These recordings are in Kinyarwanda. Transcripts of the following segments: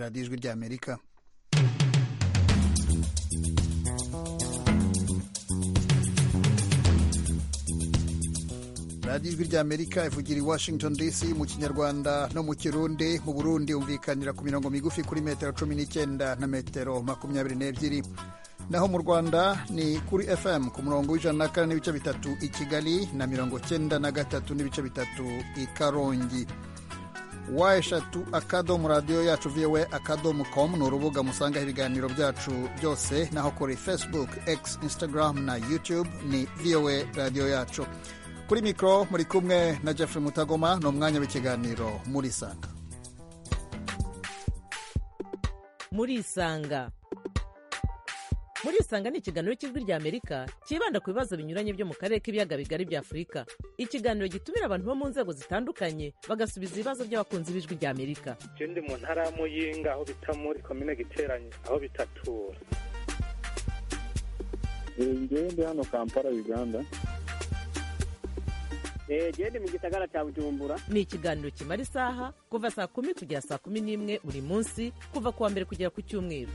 radiyo ijwi ry'amerika radiyo ijwi ry'amerika ivugira i washington dc mu kinyarwanda no mu kirundi mu burundi umvikanira ku mirongo migufi kuri metero cumi n'icyenda na metero makumyabiri n'ebyiri naho mu rwanda ni kuri fm ku murongo w'ijana na kane n'ibice bitatu i kigali na mirongo cyenda na gatatu n'ibice bitatu i karongi wa eshatu akadomo radiyo yacu viwe akadomo komu ni urubuga musangaho ibiganiro byacu byose naho kuri facebook x instagram na youtube ni viwe radiyo yacu kuri mikoro muri kumwe na jeffrey mutagoma ni umwanya w'ikiganiro murisanga murisanga murisanga ni ikiganiro cy'ijwi ry'amerika cyibanda ku bibazo binyuranye byo mu karere k'ibiyaga bigari bya afurika ikiganiro gitumira abantu bo mu nzego zitandukanye bagasubiza ibibazo by'abakunzi b'ijwi ry'amerika icyo ndi mu ntara y'amuyinga aho bita muri komine giteranye aho bitatura njyewe ndi hano kampala uganda gende mu gisagara cya bujumbura ni ikiganiro kimara isaha kuva saa kumi kugera saa kumi n'imwe buri munsi kuva ku wa mbere kugera ku cyumweru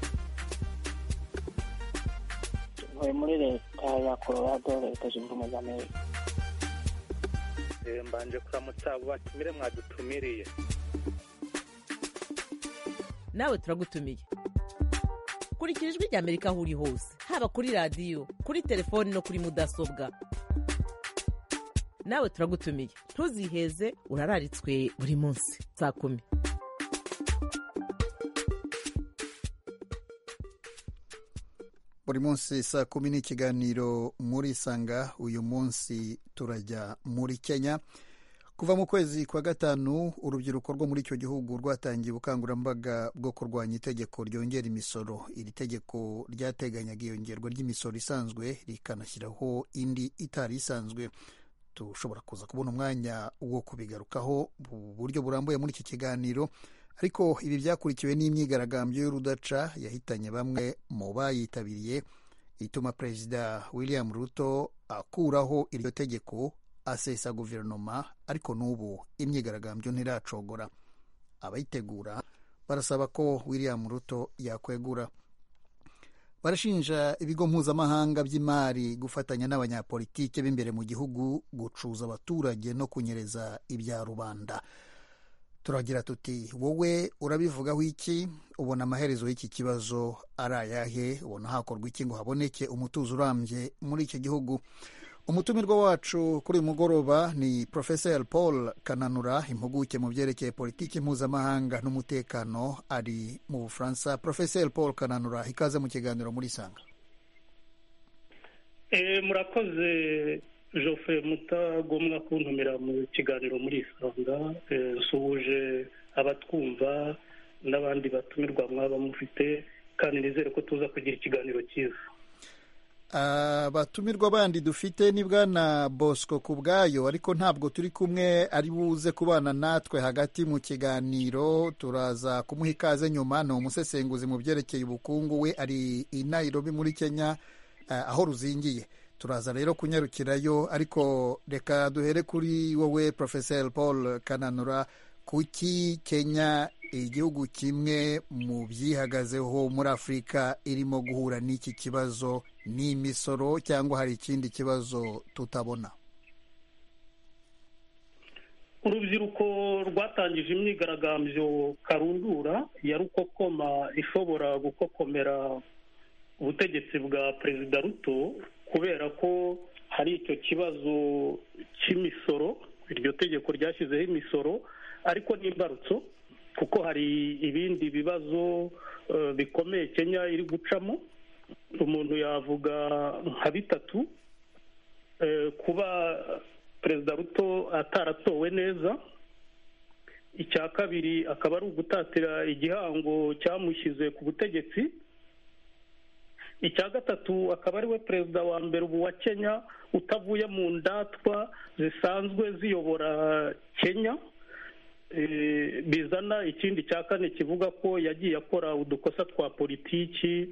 ntuye muri leta ya colorado leta zunze ubumwe za amerika mbanje kuramutsa abo batumire mwadutumiriye nawe turagutumiye kurikira ijwi ry'amerika aho uri hose haba kuri radiyo kuri telefoni no kuri mudasobwa nawe turagutumiye ntuziheze urararitswe buri munsi saa kumi buri munsi saa kumi n'ikiganiro muri sanga uyu munsi turajya muri kenya kuva mu kwezi kwa gatanu urubyiruko rwo muri icyo gihugu rwatangiye ubukangurambaga bwo kurwanya itegeko ryongera imisoro iri tegeko ryateganyaga iyongerwa ry'imisoro isanzwe rikanashyiraho indi itari isanzwe dushobora kuza kubona umwanya wo kubigarukaho mu buryo burambuye muri iki kiganiro ariko ibi byakurikiwe n'imyigaragambyo y'urudaca yahitanye bamwe mu bayitabiriye ituma perezida william ruto akuraho iryo tegeko asesa guverinoma ariko n'ubu imyigaragambyo ntiracogora abayitegura barasaba ko william ruto yakwegura barashinja ibigo mpuzamahanga by'imari gufatanya n'abanyapolitike b'imbere mu gihugu gucuza abaturage no kunyereza ibya rubanda turagira tuti wowe urabivugaho iki ubona amaherezo y'iki kibazo ari ayahe ubona hakorwa iki ngo haboneke umutuzo urambye muri iki gihugu umutumirwa wacu kuri uyu mugoroba ni porofeseri paul kananura impuguke mu byerekeye politiki mpuzamahanga n'umutekano ari mu bufaransa porofeseri paul kananura ikaze mu kiganiro muri sanga murakoze jofe mutagomwa kuntumira mu kiganiro muri isanga nsuhuje abatwumva n'abandi batumirwa mwaba mufite kandi nizere ko tuza kugira ikiganiro cyiza abatumirwa bandi dufite ni bwana bosco ku bwayo ariko ntabwo turi kumwe ari buze kubana natwe hagati mu kiganiro turaza kumuha ikaze nyuma ni umusesenguzi mu byerekeye ubukungu we ari i nairobi muri kenya aho ruzingiye turaza rero kunyarukirayo ariko reka duhere kuri wowe porofeseri paul kananura kuki kenya igihugu kimwe mu byihagazeho muri afurika irimo guhura n'iki kibazo n'imisoro cyangwa hari ikindi kibazo tutabona urubyiruko rwatangije imyigaragambyo karundura ya rukokoma ishobora gukokomera ubutegetsi bwa perezida ruto kubera ko hari icyo kibazo cy'imisoro iryo tegeko ryashyizeho imisoro ariko n'imbarutso kuko hari ibindi bibazo bikomeye kenya iri gucamo umuntu yavuga nka bitatu kuba perezida ruto ataratowe neza icya kabiri akaba ari ugutatira igihango cyamushyize ku butegetsi icya gatatu akaba ari we perezida wa mbere ubu wa kenya utavuye mu ndatwa zisanzwe ziyobora kenya bizana ikindi cya kane kivuga ko yagiye akora udukosa twa politiki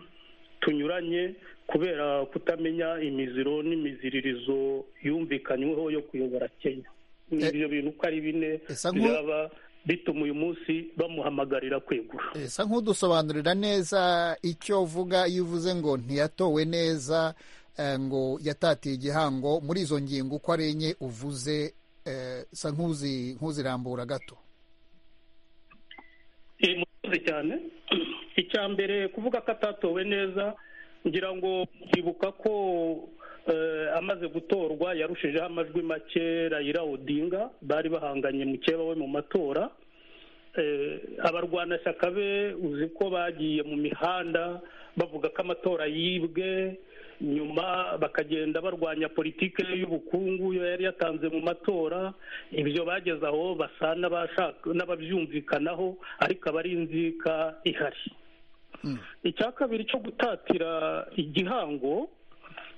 tunyuranye kubera kutamenya imiziro n'imiziririzo yumvikanyweho yo kuyobora kenya ni ibyo bintu uko ari bine byaba bituma uyu munsi bamuhamagarira kwegura esa nk'udusobanurira neza icyo uvuga iyo uvuze ngo ntiyatowe neza eh, ngo yatatiye igihango muri izo ngingo uko ari enye uvuze eh, sa nk'uzi- nk'uzirambura gato iyi musozi cyane icya mbere kuvuga ko atatowe neza ngira ngo mwibuka ko eh, amaze gutorwa yarushijeho amajwi make rayira odinga bari bahanganye mukeba we mu matora Eh, abarwanashyaka be uzi ko bagiye mu mihanda bavuga ko amatora yibwe nyuma bakagenda barwanya politike y'ubukungu yo yari yatanze mu matora ibyo bageze aho basa n'abashaka- n'ababyumvikanaho ariko aba ari inzika ihari icya kabiri cyo gutatira igihango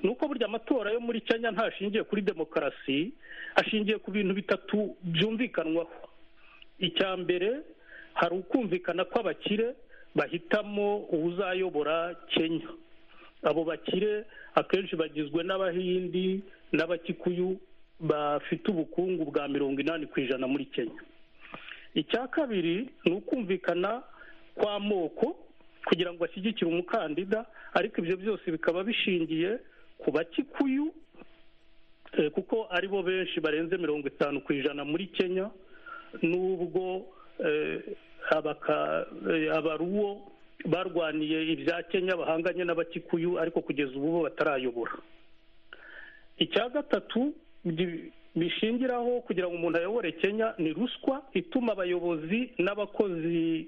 ni uko burya amatora yo muri kenya ntashingiye kuri demokarasi ashingiye ku bintu bitatu byumvikanwaho icya mbere hari ukumvikana kw'abakire bahitamo uwuzayobora kenya abo bakire akenshi bagizwe n'abahindi n'abakikuyu bafite ubukungu bwa mirongo inani ku ijana muri kenya icya kabiri ni ukumvikana kw'amoko kugira ngo ashyigikire umukandida ariko ibyo byose bikaba bishingiye ku bakikuyu eh, kuko ari bo benshi barenze mirongo itanu ku ijana muri kenya n'ubwo eh, abaka- eh, abaruwo barwaniye ibya kenya bahanganye n'abakikuyu ariko kugeza ubu bo batarayobora icya gatatu gi- bishingiraho kugira ngo umuntu ayobore kenya ni ruswa ituma abayobozi n'abakozi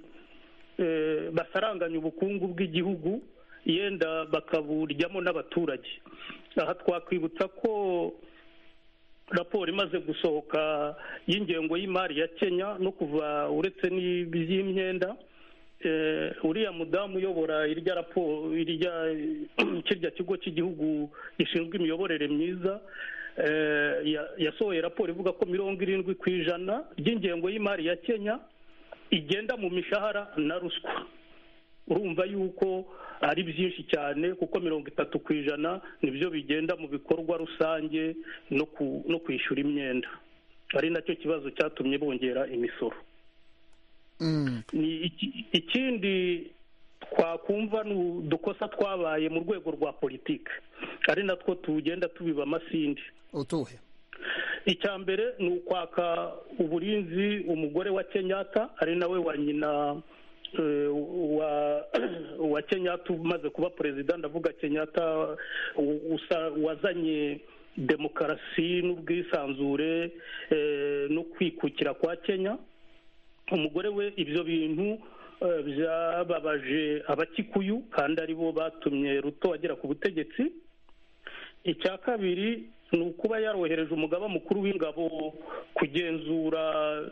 eh, basaranganya ubukungu bw'igihugu yenda bakaburyamo n'abaturage aha twakwibutsa ko raporo imaze gusohoka y'ingengo y'imari ya kenya no kuva uretse n'iby'imyenda eh, uriya mudamu uyobora irya raporo irya kirya kigo cy'igihugu gishinzwe imiyoborere myiza eh, ya- yasohoye raporo ivuga ko mirongo irindwi ku ijana ry'ingengo y'imari ya kenya igenda mu mishahara na ruswa urumva yuko ari byinshi cyane kuko mirongo itatu ku ijana nibyo bigenda mu bikorwa rusange no ku- no kwishyura imyenda ari nacyo kibazo cyatumye bongera imisoro Mm. ni iki- ikindi twakumva ni udukosa twabaye mu rwego rwa politiki ari natwo tugenda tubiba amasinde utuhe icya mbere ni ukwaka uburinzi umugore wa kenyatta ari nawe wa nyina eh, wa wa kenyatta umaze kuba perezida ndavuga kenyatta u- usa- wazanye demokarasi n'ubwisanzure eh, no kwikukira kwa kenya umugore we ibyo bintu eh, byababaje abakikuyu kandi aribo batumye ruto agera ku butegetsi icya kabiri ni ukuba yarohereje umugaba mukuru w'ingabo kugenzura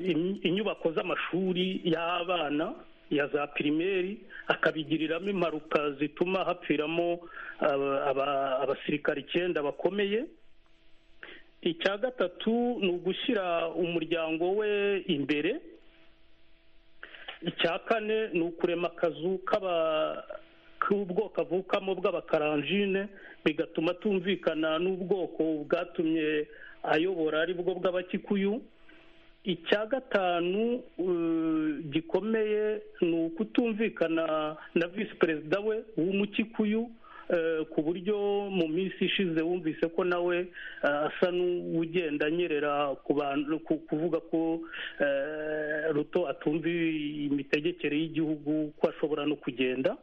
im- inyubako z'amashuri y'abana ya za pirimeri akabigiriramo impanuka zituma hapfiramo aba- aba- abasirikare icyenda bakomeye icya gatatu ni ugushyira umuryango we imbere icya kane ni ukurema akazu k'aba k'ubwoko avukamo bw'abakaranjine bigatuma atumvikana n'ubwoko bwatumye ayobora ari bwo bw'abakikuyu icya gatanu eh, gikomeye ni ukutumvikana na visi perezida we w'umukikuyu eh, ku buryo mu minsi ishize wumvise ko nawe eh, asa n'ugenda anyerera ku bantu ku- kuvuga ko eh, ruto atumva imitegekere y'igihugu ko ashobora no kugenda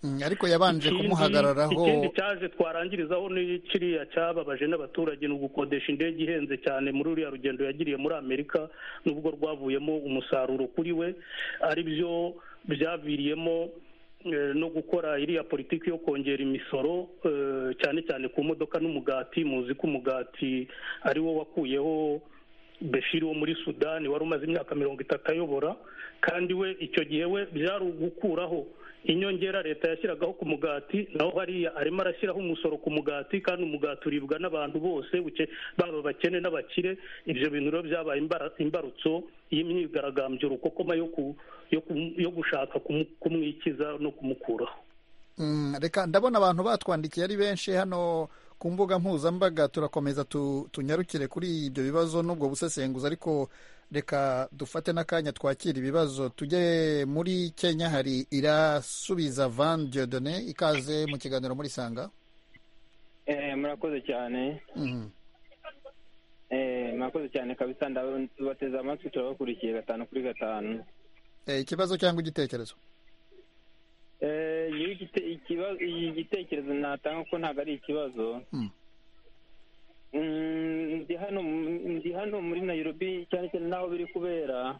Mm, ariko yabanje Ikindi- kumuhagararaho ikindi cyaje twarangirizaho ni kiriya cyababaje n'abaturage ni ugukodesha indege ihenze cyane muri uriya rugendo yagiriye muri amerika n'ubwo rwavuyemo umusaruro kuri we ari byo byaviriyemo eh, no gukora iriya politiki yo kongera imisoro eh, cyane cyane ku modoka n'umugati muzi ko umugati ari wo wakuyeho Bashir wo muri sudani wari umaze imyaka mirongo itatu ayobora kandi we icyo gihe we byari ugukuraho inyongera leta yashyiragaho ku mugati naho hariya arimo arashyiraho umusoro ku mugati kandi umugati uribwa n'abantu bose buke- baba abakene n'abakire ibyo bintu rero byabaye imbara- imbarutso y'imyigaragambyo rukokoma yo ku- yo ku- yo gushaka kumu- kumwikiza no kumukuraho Mm, reka ndabona abantu batwandikiye ari benshi hano ku mbuga mpuzambaga turakomeza tunyarukire kuri ibyo bibazo n'ubwo busesenguzi ariko reka dufate n'akanya twakira ibibazo tujye muri kenya hari irasubiza van diodone ikaze mu kiganiro muri sanga murakoze cyane murakoze cyane kabisa bateze amatwi turabakurikiye gatanu kuri gatanu ikibazo cyangwa igitekerezo igitekerezo natanga ko ntabwo ari ikibazo ndi hano muri nayirobi cyane cyane n'aho biri kubera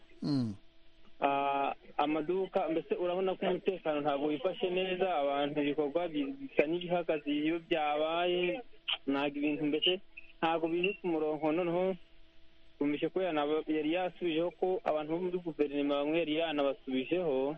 amaduka mbese urabona ko umutekano ntabwo wifashe neza abantu ibikorwa bisa n'ibihagaze iyo byabaye ntabwo ibintu mbese ntabwo biri ku murongo noneho komishe ko yari yasubijeho ko abantu bo muri guverinoma bamwe yari yanabasubijeho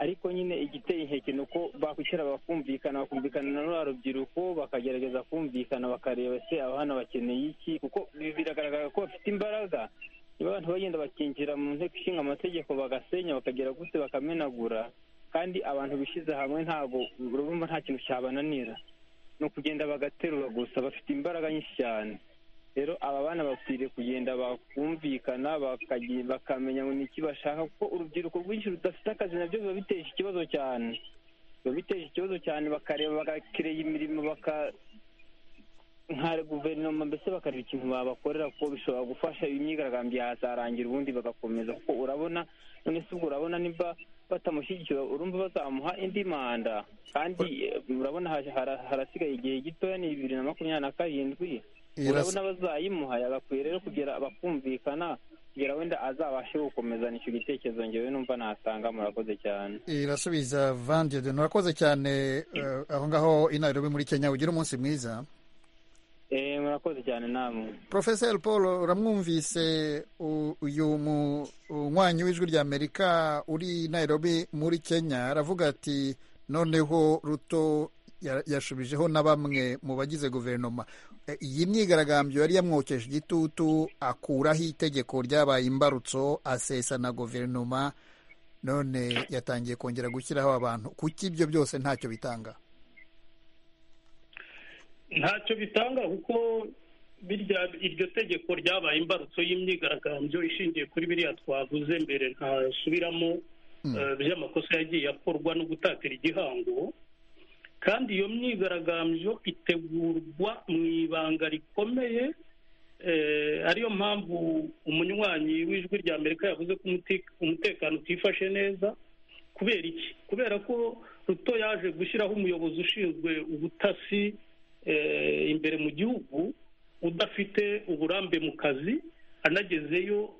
ariko nyine igiteye inkeke ni uko bakwicara bakumvikana bakumvikana na ruriya rubyiruko bakagerageza kumvikana bakareba se abana bakeneye iki kuko biragaragara ko bafite imbaraga niba abantu bagenda bakinjira mu nteko ishinga amategeko bagasenya bakagera gutse bakamenagura kandi abantu bishyize hamwe ntabwo urumva nta kintu cyabananira ni ukugenda bagaterura gusa bafite imbaraga nyinshi cyane rero aba bana bakwiriye kugenda bakumvikana bakamenya ngo ni iki bashaka kuko urubyiruko rwinshi rudafite akazi nabyo biba biteje ikibazo cyane biba biteje ikibazo cyane bakareba bagakirera imirimo baka nka guverinoma mbese bakareba ikintu babakorera kuko bishobora gufasha imyigaragambyo yazarangira ubundi bagakomeza kuko urabona none se ubwo urabona niba batamushyigikira urumva bazamuha indi manda kandi urabona harasigaye igihe gitoya ni bibiri na makumyabiri na karindwi urabona bazayimuha yagakwiye rero kugera bakumvikana kugira wenda azabashe gukomezana icyo gitekerezo ngewe numva natanga murakoze cyane irasubiza vandide murakoze cyane aho ngaho inarebe muri kenya ugira umunsi mwiza murakoze cyane namwe porofeseri paul uramwumvise uyu munywanyi w'ijwi rya amerika uri nairobi muri kenya aravuga ati noneho ruto yashubijeho na bamwe mu bagize guverinoma iyi myigaragambyo yari yamwokeje igitutu akuraho itegeko ryabaye imbarutso asesa na guverinoma none yatangiye kongera gushyiraho abantu kuki ibyo byose ntacyo bitanga ntacyo bitanga kuko iryo tegeko ryabaye imbarutso y'imyigaragambyo ishingiye kuri biriya twavuze mbere ntasubiramo by'amakosa yagiye akorwa no gutatira igihango kandi iyo myigaragambyo itegurwa mu ibanga rikomeye ariyo mpamvu umunywanyi w'ijwi rya amerika yavuze ko umutekano utifashe neza kubera iki kubera ko ruto yaje gushyiraho umuyobozi ushinzwe ubutasi imbere mu gihugu udafite uburambe mu kazi anagezeyo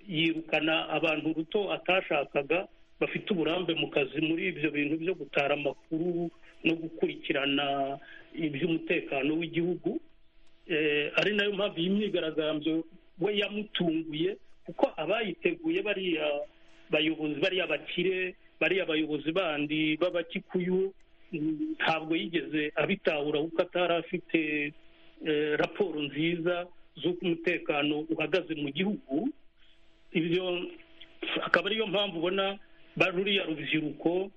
yirukana abantu ruto atashakaga bafite uburambe mu kazi muri ibyo bintu byo gutara amakuru no gukurikirana iby'umutekano w'igihugu ari nayo mpamvu iyi myigaragambyo we yamutunguye kuko abayiteguye bariya bayobozi bariya bakire bariya bayobozi bandi b'abakikuyu ntabwo yigeze abitahura kuko atari afite raporo nziza z'uko umutekano uhagaze mu gihugu ibyo akaba ariyo mpamvu ubona ruriya rubyiruko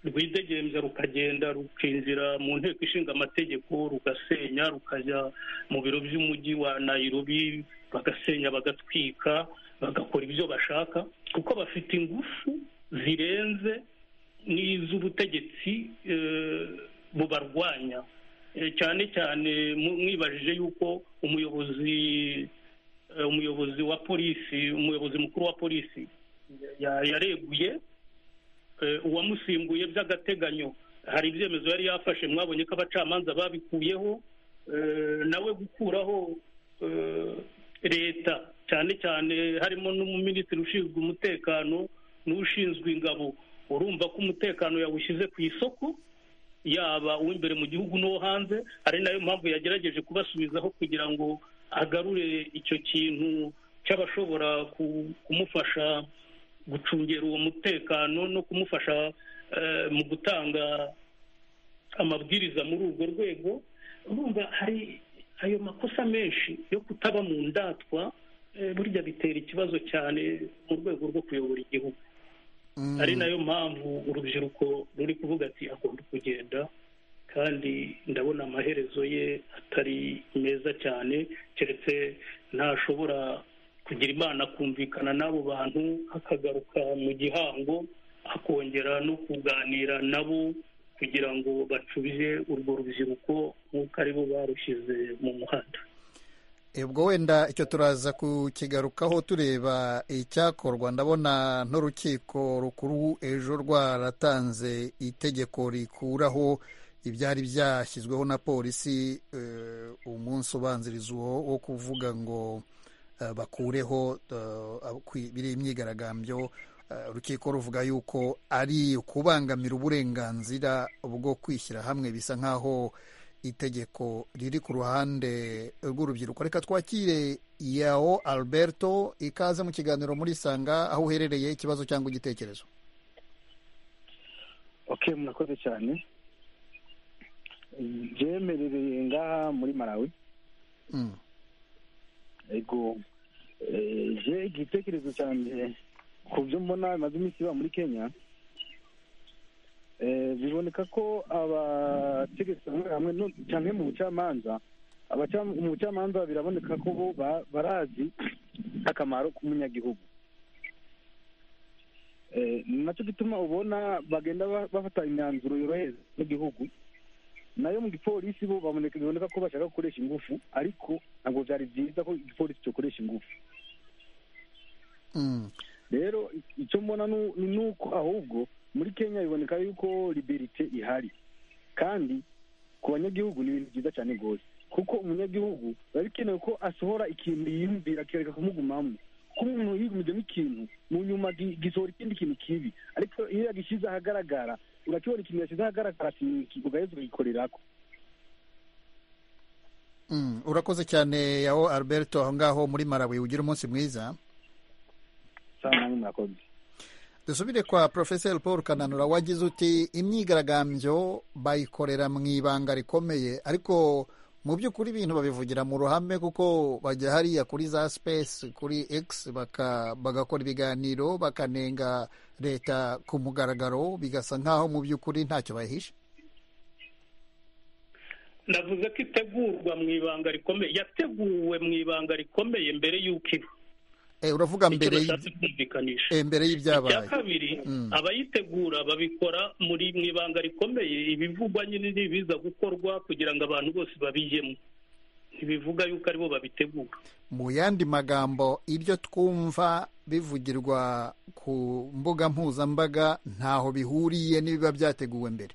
rwidegemza rukagenda rukinjira mu nteko ishinga amategeko rugasenya rukajya mu biro by'umujyi wa nayirobi bagasenya bagatwika bagakora ibyo bashaka kuko bafite ingufu zirenze n'iz'ubutegetsi bubarwanya cyane cyane mwibajije yuko umuyobozi umuyobozi wa polisi umuyobozi mukuru wa polisi yareguye uwamusimbuye by'agateganyo hari ibyemezo yari yafashe mwabonye ko abacamanza babikuyeho nawe gukuraho leta cyane cyane harimo n'umuminisitiri ushinzwe umutekano n'ushinzwe ingabo urumva ko umutekano yawushyize ku isoko yaba uw'imbere mu gihugu n'uwo hanze ari nayo mpamvu yagerageje kubasubizaho kugira ngo agarure icyo kintu cy'abashobora kumufasha gucungera uwo mutekano no kumufasha mu gutanga amabwiriza muri urwo rwego urumva hari ayo makosa menshi yo kutaba mu ndatwa burya bitera ikibazo cyane mu rwego rwo kuyobora igihugu ari nayo mpamvu urubyiruko ruri kuvuga ati agomba kugenda kandi ndabona amaherezo ye atari meza cyane keretse ntashobora kugira imana kumvikana n'abo bantu akagaruka mu gihango akongera no kuganira nabo kugira ngo bacubize urwo rubyiruko nk'uko ari bo barushyize mu muhanda ubwo wenda icyo turaza kukigarukaho tureba icyakorwa ndabona n'urukiko rukuru ejo rwaratanze itegeko rikuraho ibyari byashyizweho na polisi umunsi ubanziriza uwo wo kuvuga ngo bakureho biri imyigaragambyo urukiko ruvuga yuko ari ukubangamira uburenganzira bwo kwishyira hamwe bisa nk'aho itegeko riri ku ruhande rw'urubyiruko reka twakire yawo alberto ikaze mu kiganiro muri sanga aho uherereye ikibazo cyangwa igitekerezo oke murakoze cyane byemerereye ngaha muri marawi ego je igitekerezo cyanje ku byo mbona bimaze iminsi biba muri kenya biboneka ko abategetsi bamwe hamwe cyane mu bucamanza mu bucamanza biraboneka ko bo barazi akamaro k'umunyagihugu nacyo gituma ubona bagenda bafata imyanzuro yorohereza n'igihugu nayo mu gipolisi bo biboneka ko bashaka gukoresha ingufu ariko ntabwo byari byiza ko igipolisi cyakoresha ingufu rero icyo mbona ni uko ahubwo muri kenya biboneka yuko liberite ihari kandi ku banyagihugu ni ibintu byiza cyane rwose kuko umunyagihugu biba bikenewe ko asohora ikintu yiyumvira akareka kumugumamo kuko umuntu yigumijemo ikintu mu nyuma gisohora ikindi kintu kibi ariko iyo yagishyize ahagaragara urakibona ikintu yashyize ahagaragara ugaheza ukagikorerako urakoze cyane yawo alberto aho ngaho muri marawi ugira umunsi mwiza dusubire kwa porofeseri paul kananura wagize uti imyigaragambyo bayikorera mu ibanga rikomeye ariko mu by'ukuri ibintu babivugira mu ruhame kuko bajya hariya kuri za sipesi kuri egisi bagakora ibiganiro bakanenga leta ku mugaragaro bigasa nk'aho mu by'ukuri ntacyo bahishe navuze ko itegurwa mu ibanga rikomeye yateguwe mu ibanga rikomeye mbere y'uko iba uravuga mbere mbere y'ibyabaye icya kabiri abayitegura babikora muri mu ibanga rikomeye ibivugwa nyine ntibiza gukorwa kugira ngo abantu bose babijyemo ntibivuga yuko aribo babitegura mu yandi magambo ibyo twumva bivugirwa ku mbuga mpuzambaga ntaho bihuriye n'ibiba byateguwe mbere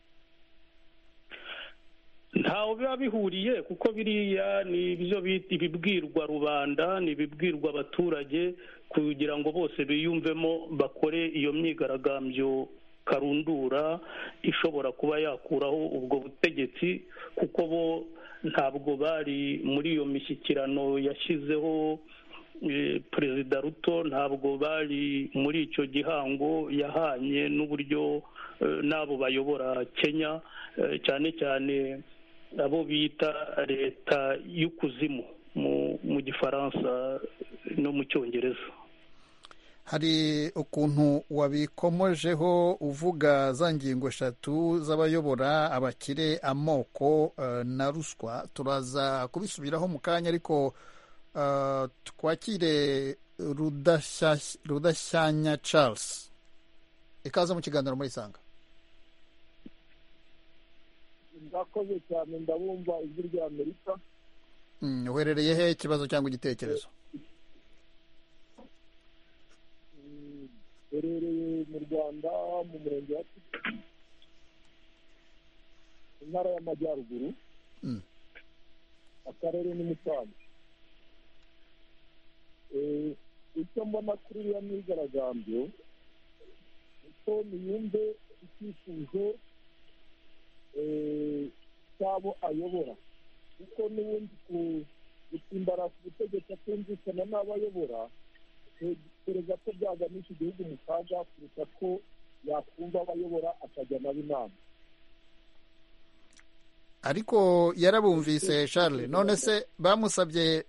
ntaho biba bihuriye kuko biriya ni ibyo bita ibibwirwa rubanda ni ibibwirwa abaturage kugira ngo bose biyumvemo bakore iyo myigaragambyo karundura ishobora kuba yakuraho ubwo butegetsi kuko bo ntabwo bari muri iyo mishyikirano yashyizeho perezida ruto ntabwo bari muri icyo gihango yahanye n'uburyo n'abo bayobora kenya cyane cyane abo bita leta y'ukuzimu mu gifaransa no mu cyongereza hari ukuntu wabikomojeho uvuga za ngingo eshatu z'abayobora abakire amoko na ruswa turaza kubisubiraho mu kanya ariko twakire rudashyanya charles ikaze mu kiganiro muri sanga murakoze cyane ndabumva ijwi rya amerika uherereye he ikibazo cyangwa igitekerezo uherereye mu rwanda mu murenge wa intara y'amajyaruguru akarere ni musanze icyo mbona kuri iriya myigaragambyo uko niyumve icyifuzo cy'abo ayobora kuko n'ubundi gusimbara ku butegetsi atumvikana n'abo ayobora perezida ko byaganisha igihugu mu kaga kurusha ko yakumva abayobora akajya nabo inama ariko yarabumvise charles none se bamusabye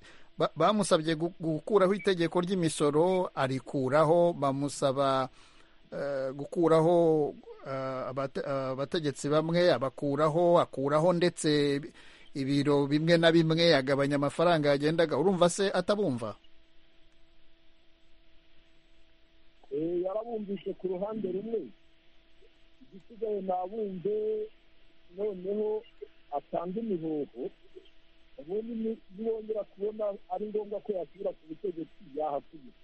bamusabye gukuraho itegeko ry'imisoro arikuraho bamusaba gukuraho abategetsi bamwe abakuraho akuraho ndetse ibiro bimwe na bimwe agabanya amafaranga yagendaga urumva se atabumva yarabumvise ku ruhande rumwe igisigaye ntabumve noneho atanga imihoho ubundi nibongera kubona ari ngombwa ko yasubira ku butegetsi yahasubira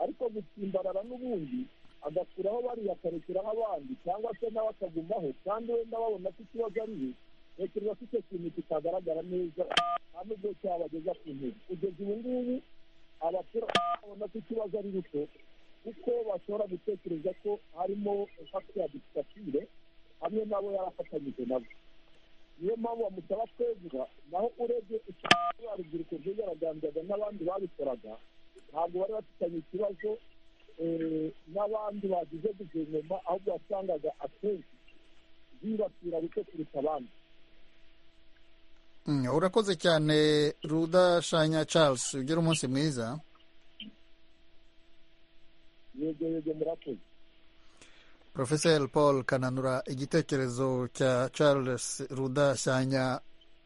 ariko gutsimbarara n'ubundi agakuraho bariya akarekera abandi cyangwa se nawe akagumaho kandi wenda babona ko ikibazo ariwe ntekereza ko icyo kintu kitagaragara neza nta n'ubwo cyabageza ku ntebe kugeza ubu ngubu abaturage babona ko ikibazo ari rito kuko bashobora gutekereza ko harimo impaka ya disitatire hamwe nabo yarafatanyije nabo niyo mpamvu bamusaba twegura naho urebye ikibazo urubyiruko rwigaragambyaga n'abandi babikoraga ntabwo bari bafitanye ikibazo n'abandi bagize guverinoma ahubwo wasangaga akenshi zibasira bike kuruta abandi urakoze cyane rudashanya charles ugire umunsi mwiza yego yego murakoze porofeseri paul kananura igitekerezo cya charles rudashyanya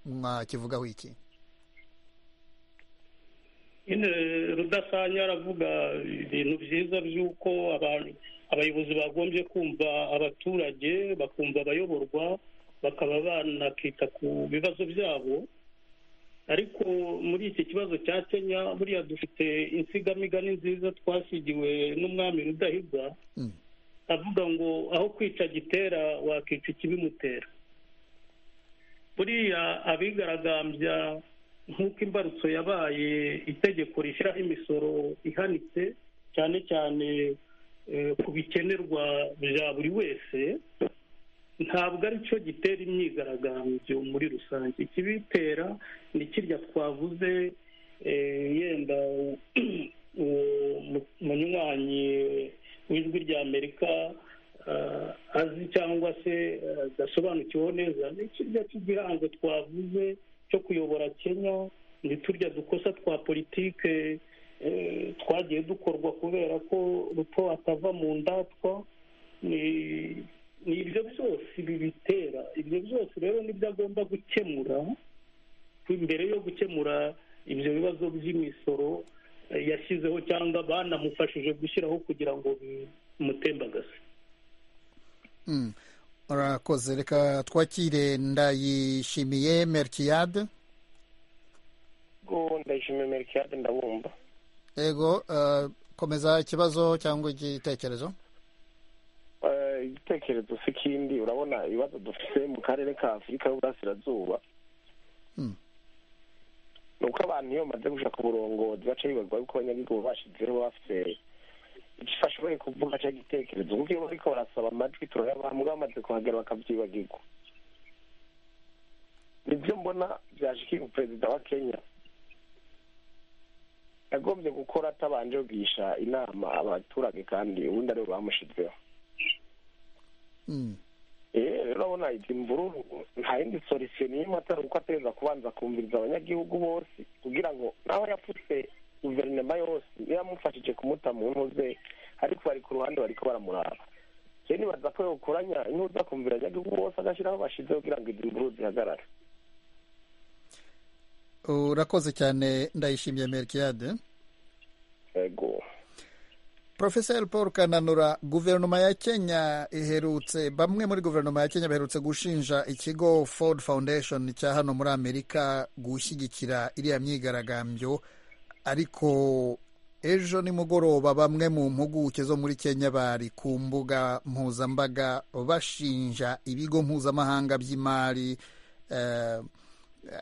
mwakivugaho iki nyine rudasanya aravuga ibintu byiza by'uko abayobozi bagombye kumva abaturage bakumva abayoborwa bakaba banakita ku bibazo byabo ariko muri iki kibazo cya kenya buriya dufite insigamigani nziza twasigiwe n'umwami rudahigwa avuga ngo aho kwica gitera wakica ikibimutera buriya abigaragambya nk'uko imbarutso yabaye itegeko rishyiraho imisoro ihanitse cyane cyane ku bikenerwa bya buri wese ntabwo ari cyo gitera imyigaragambyo muri rusange ikibitera ni kirya twavuze yenda uwo munywanyi w'ijwi rya amerika azi cyangwa se adasobanukiweho neza ni kirya cy'igihango twavuze cyo kuyobora kenya ni turya dukosa twa politike twagiye dukorwa kubera ko ruto atava mu ndatwa ni ibyo byose bibitera ibyo byose rero nibyo agomba gukemura mbere yo gukemura ibyo bibazo by'imisoro yashyizeho cyangwa banamufashije gushyiraho kugira ngo bimutembagaze urakoze reka twakire ndayishimiye merikiyade ndayishimiye merikiyade ndabumva yego komeza ikibazo cyangwa igitekerezo igitekerezo si kindi urabona ibibazo dufite mu karere ka afurika y'uburasirazuba ni uko abantu iyo bamaze gushaka uburongozi baca bibaza yuko abanyagihugu bashyizeho bafite igifasha bari kuvuga cyangwa igitekerezo kuko iyo bariko barasaba amajwi turayabambwa bamaze kuhagera bakabyibagirwa nibyo mbona byashikirwa perezida wa kenya yagombye gukora atabanje kugisha inama abaturage kandi ubundi aribo bamushizeho rero urabona izi mvururu nta yindi solisiyo n'imwe atari uko ategereza kubanza kumviriza abanyagihugu bose kugira ngo naho yapfutse guverinoma yose yaramufashije kumuta mu ntuze ariko bari ku ruhande bari baramuraba rero nibaza ko yokoranya intuza akumvira abanyagihugu bose agashyiraho bashyize kugira ngo izi mvururu zihagarare urakoze cyane ndayishimiye merikiyade yego porofeseri paul kananura guverinoma ya kenya iherutse bamwe muri guverinoma ya kenya baherutse gushinja ikigo ford foundation cya hano muri amerika gushyigikira iriya myigaragambyo ariko ejo nimugoroba bamwe mu mpuguke zo muri kenya bari ku mbuga mpuzambaga bashinja ibigo mpuzamahanga by'imari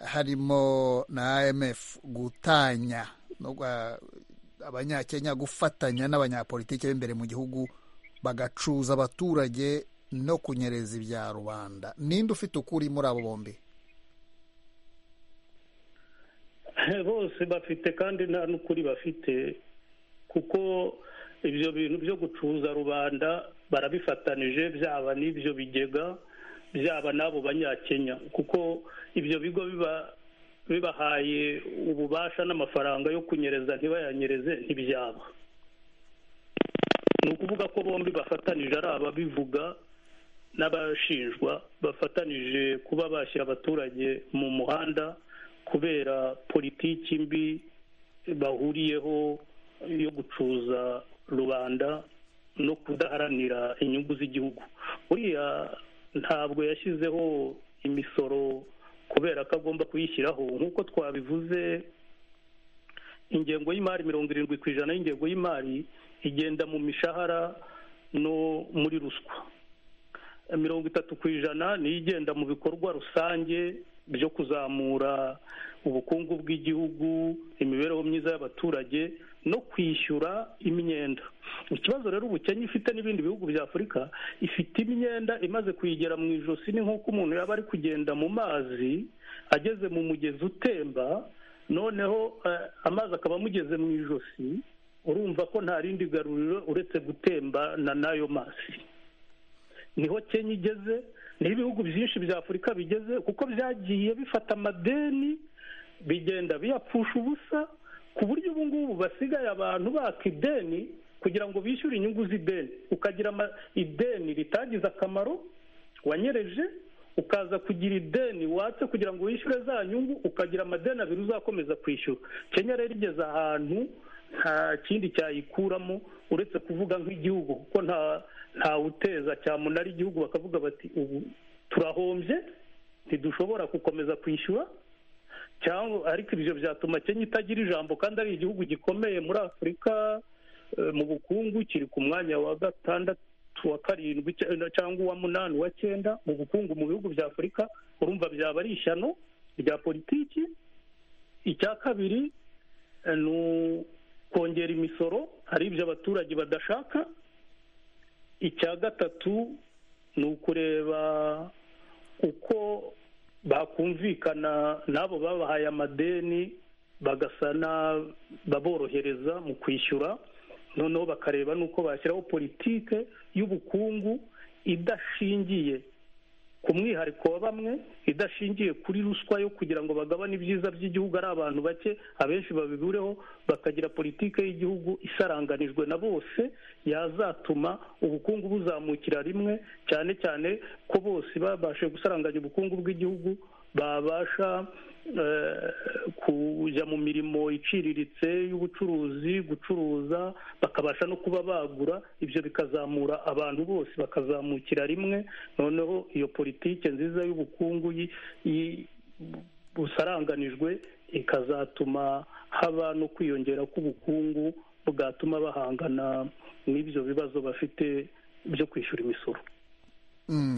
harimo na amf gutanya abanyakenya gufatanya n'abanyapolitiki b'imbere mu gihugu bagacuza abaturage no kunyereza ibya rubanda ninde ufite ukuri muri abo bombi bose bafite kandi nta n'ukuri bafite kuko ibyo bintu byo gucuza rubanda barabifatanije byaba n'ibyo bigega byaba n'abo banyakenya kuko ibyo bigo biba bibahaye ububasha n'amafaranga yo kunyereza ntibayanyereze ntibyaba ni ukuvuga ko bombi bafatanije ari ababivuga n'abashinjwa bafatanije kuba bashyira abaturage mu muhanda kubera politiki mbi bahuriyeho yo gucuza rubanda no kudaharanira inyungu z'igihugu buriya ntabwo yashyizeho imisoro kubera ko agomba kuyishyiraho nk'uko twabivuze ingengo y'imari mirongo irindwi ku ijana y'ingengo y'imari igenda mu mishahara no muri ruswa mirongo itatu ku ijana niyo igenda mu bikorwa rusange byo kuzamura ubukungu bw'igihugu imibereho myiza y'abaturage no kwishyura imyenda ikibazo rero ubukene ifite n'ibindi bihugu bya afurika ifite imyenda imaze kuyigera mu ijosi ni nk'uko umuntu yaba ari kugenda mu mazi ageze mu mugezi utemba noneho amazi akaba amugeze mu ijosi urumva ko nta rindi garuriro uretse gutemba na n'ayo mazi niho kenya igeze niho ibihugu byinshi bya afurika bigeze kuko byagiye bifata amadeni bigenda biyapfusha ubusa ku buryo ubu ngubu basigaye abantu baka ideni kugira ngo bishyure inyungu z'ideni ukagira ideni ritagize akamaro wanyereje ukaza kugira ideni watse kugira ngo wishyure za nyungu ukagira amadeni abiri uzakomeza kwishyura kenya rero igeze ahantu nta kindi cyayikuramo uretse kuvuga nk'igihugu kuko nta ntawuteza cyamunara igihugu bakavuga bati ubu turahombye ntidushobora gukomeza kwishyura cyangwa ariko ibyo byatuma kenya itagira ijambo kandi ari igihugu gikomeye muri afurika mu bukungu kiri ku mwanya wa gatandatu wa karindwi cyangwa uwa munani uwa cyenda mu bukungu mu bihugu bya afurika urumva byaba ari ishyano rya politiki icya kabiri ni ukongera imisoro hari ibyo abaturage badashaka icya gatatu ni ukureba uko bakumvikana n'abo babahaye amadeni bagasa baborohereza mu kwishyura noneho bakareba n'uko bashyiraho politike y'ubukungu idashingiye ku mwihariko wa bamwe idashingiye kuri ruswa yo kugira ngo bagabane ibyiza by'igihugu ari abantu bake abenshi babibureho bakagira politike y'igihugu isaranganijwe na bose yazatuma ubukungu buzamukira rimwe cyane cyane ko bose babashe gusaranganya ubukungu bw'igihugu babasha kujya mu mirimo iciriritse y'ubucuruzi gucuruza bakabasha no kuba bagura ibyo bikazamura abantu bose bakazamukira rimwe noneho iyo politiki nziza y'ubukungu busaranganijwe ikazatuma haba no kwiyongera k'ubukungu bwatuma bahangana n'ibyo bibazo bafite byo kwishyura imisoro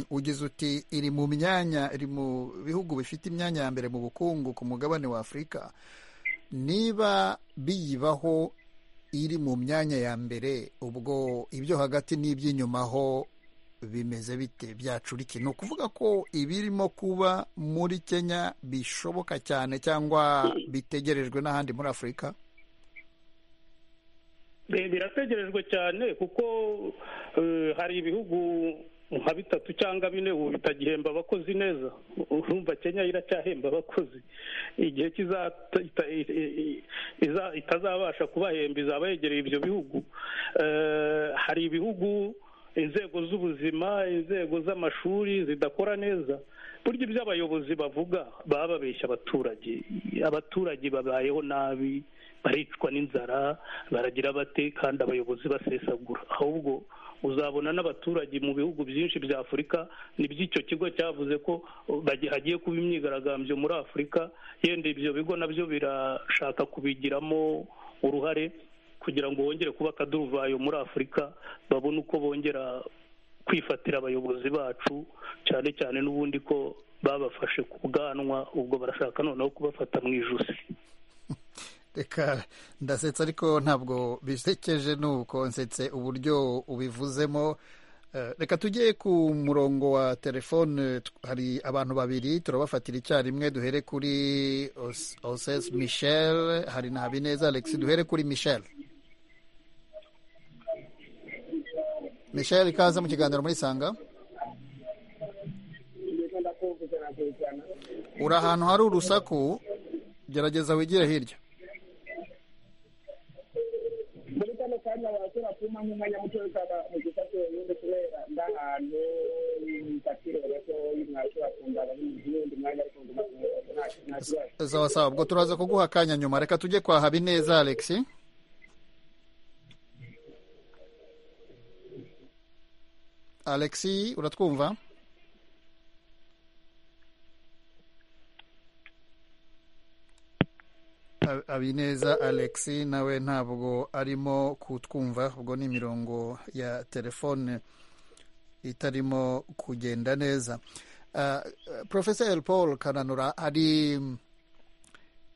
ugize uti iri mu myanya iri mu bihugu bifite imyanya ya mbere mu bukungu ku mugabane wa afurika niba biyibaho iri mu myanya ya mbere ubwo ibyo hagati n'iby'inyuma ho bimeze bite byacurike ni ukuvuga ko ibirimo kuba muri kenya bishoboka cyane cyangwa bitegerejwe n'ahandi muri afurika birategerejwe cyane kuko hari ibihugu nka bitatu cyangwa bine ubu bitagihemba abakozi neza urumva kenya iracyahemba abakozi igihe itazabasha kubahemba izaba yegereye ibyo bihugu hari ibihugu inzego z'ubuzima inzego z'amashuri zidakora neza burya ibyo abayobozi bavuga baba babeshya abaturage abaturage babayeho nabi baricwa n'inzara baragira bate kandi abayobozi basesagura ahubwo uzabona n'abaturage mu bihugu byinshi bya afurika n'iby'icyo kigo cyavuze ko hagiye kuba imyigaragambyo muri afurika yenda ibyo bigo nabyo birashaka kubigiramo uruhare kugira ngo bongere kuba akaduruvayo muri afurika babone uko bongera kwifatira abayobozi bacu cyane cyane n'ubundi ko babafashe ku bwanwa ubwo barashaka noneho kubafata mu ijosi reka ndasetsa ariko ntabwo bisekeje nuko nsetse uburyo ubivuzemo reka tujye ku murongo wa telefone hari abantu babiri turabafatira icyarimwe duhere kuri osesi michel hari na habineza alex duhere kuri michel michel ikaze mu kiganiro muri sanga uri ahantu hari urusaku gerageza wigire hirya kanya waje batuma nk'umwanya muto w'isaba mu gisate wenyine kubera ndahantu imipatire batoyi mwashobora kundaba n'iyindi mwanya ariko sawa sawa ubwo turaza kuguha akanya nyuma reka tujye kwa habineza alex alex uratwumva Ha- habineza alex nawe ntabwo arimo kutwumva ubwo ni imirongo ya telefone itarimo kugenda neza Ah, eh, Professor paul kananura hari mm,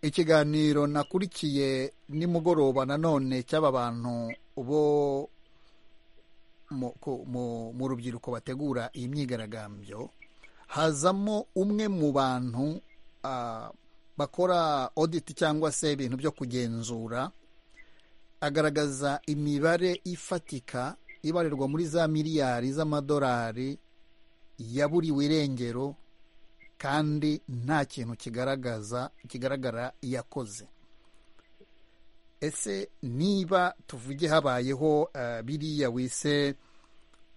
ikiganiro nakurikiye nimugoroba nanone cy'aba bantu bo mu, ku- mu, mu rubyiruko bategura iyi myigaragambyo hazamo umwe mu bantu ah, bakora audit cyangwa se ibintu byo kugenzura agaragaza imibare ifatika ibarirwa muri za miliyari z'amadolari yaburiwe irengero kandi nta kintu kigaragaza kigaragara yakoze ese niba tuvuge habayeho eh, biriya wise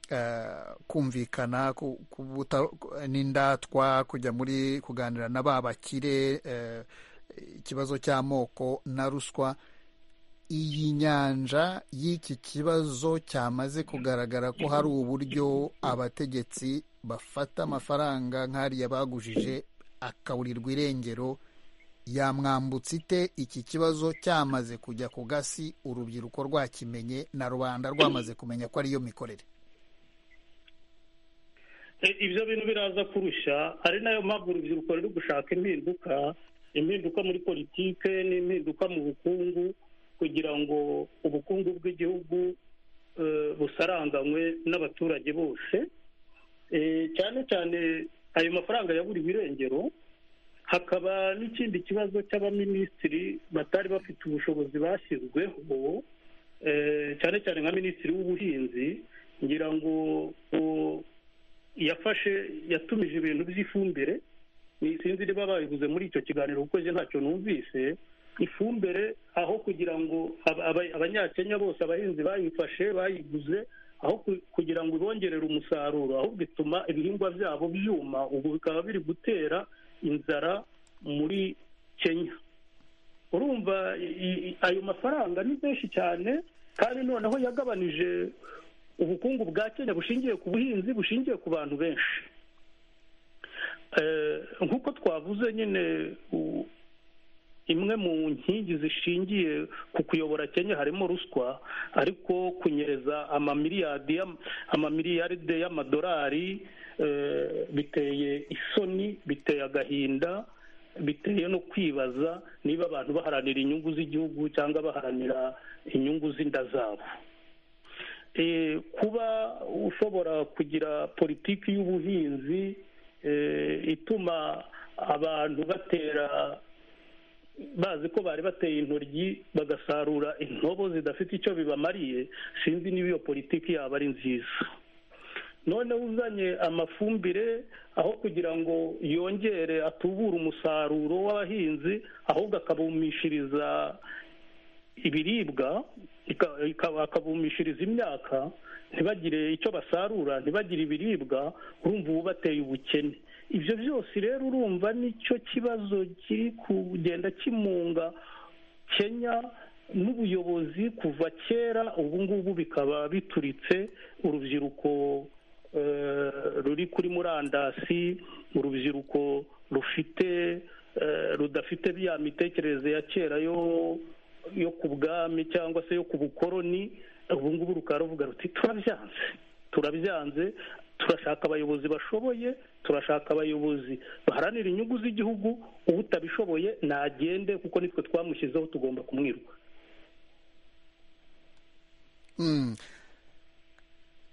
eh, kumvikana ku- kubuta n'indatwa kujya muri kuganira na ba bakire eh, ikibazo cy'amoko na ruswa iyi nyanja y'iki kibazo cyamaze kugaragara ko hari uburyo abategetsi bafata amafaranga nk'ariya bagujije akaburirwa irengero yamwambutse ite iki kibazo cyamaze kujya ku gasi urubyiruko rwakimenye na rubanda rwamaze kumenya ko ariyo mikorere E, ibyo bintu biraza kurusha ari nayo mpamvu urubyiruko ruri gushaka impinduka impinduka muri politike n'impinduka mu bukungu kugira ngo ubukungu bw'igihugu eh, busaranganywe n'abaturage bose Eh, cyane cyane ayo mafaranga yaburiwe irengero hakaba n'ikindi kibazo cy'abaminisitiri batari bafite ubushobozi bashyizweho eh, cyane cyane nka minisitiri w'ubuhinzi ngira ngo ngo yafashe yatumije ibintu by'ifumbire ni sinzi niba babivuze muri icyo kiganiro kuko njye ntacyo numvise ifumbire aho kugira ngo aba- aba- abanyakenya bose abahinzi bayifashe bayiguze aho ku- kugira ngo ibongerere umusaruro ahubwo ituma ibihingwa byabo byuma ubu bikaba biri gutera inzara muri kenya urumva i- i- ayo mafaranga ni menshi cyane kandi noneho yagabanije ubukungu bwa kenya bushingiye ku buhinzi bushingiye ku bantu benshi Eh, nk'uko twavuze nyine u- imwe mu nkingi zishingiye ku kuyobora kenya harimo ruswa ariko kunyereza amamiliyadi y'am- amamiliyaride y'amadolari eh, biteye isoni biteye agahinda biteye no kwibaza niba abantu baharanira inyungu z'igihugu cyangwa baharanira inyungu z'inda zabo Eh, kuba ushobora kugira politiki y'ubuhinzi eh, ituma abantu batera bazi ko bari bateye intoryi bagasarura intobo zidafite icyo bibamariye sinzi niba iyo politiki yaba ari nziza noneho uzanye amafumbire aho kugira ngo yongere atubure umusaruro w'abahinzi ahubwo akabumishiriza ibiribwa ika- ika- akabumishiriza imyaka ntibagire icyo basarura ntibagire ibiribwa urumva ubu bateye ubukene ibyo byose rero urumva nicyo kibazo kiri kugenda kimunga kenya n'ubuyobozi kuva kera ubu ngubu bikaba bituritse urubyiruko eh, ruri kuri murandasi urubyiruko rufite eh, rudafite ya mitekerereze ya kera yo yo ku bwami cyangwa se yo ku bukoroni ubu ngubu rukaba ruvuga ruti turabyanze turabyanze turashaka abayobozi bashoboye turashaka abayobozi baharanira inyungu z'igihugu utabishoboye nagende kuko nitwe twamushyizeho tugomba kumwiruka Mm.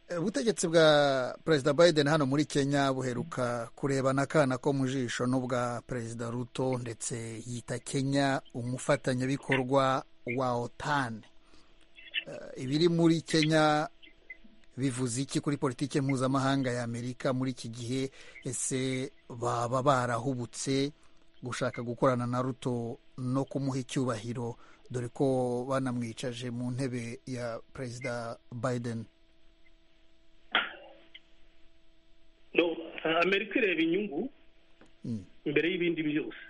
Eh, ubutegetsi bwa perezida biden hano muri kenya buheruka kurebana akana ko mu jisho n'ubwa perezida ruto ndetse yita kenya umufatanyabikorwa wa otan Eh, ibiri muri kenya bivuze iki kuri politiki mpuzamahanga ya amerika muri iki gihe ese baba barahubutse gushaka gukorana na ruto no kumuha icyubahiro dore ko banamwicaje mu ntebe ya perezida biden amerika ireba inyungu mbere y'ibindi byose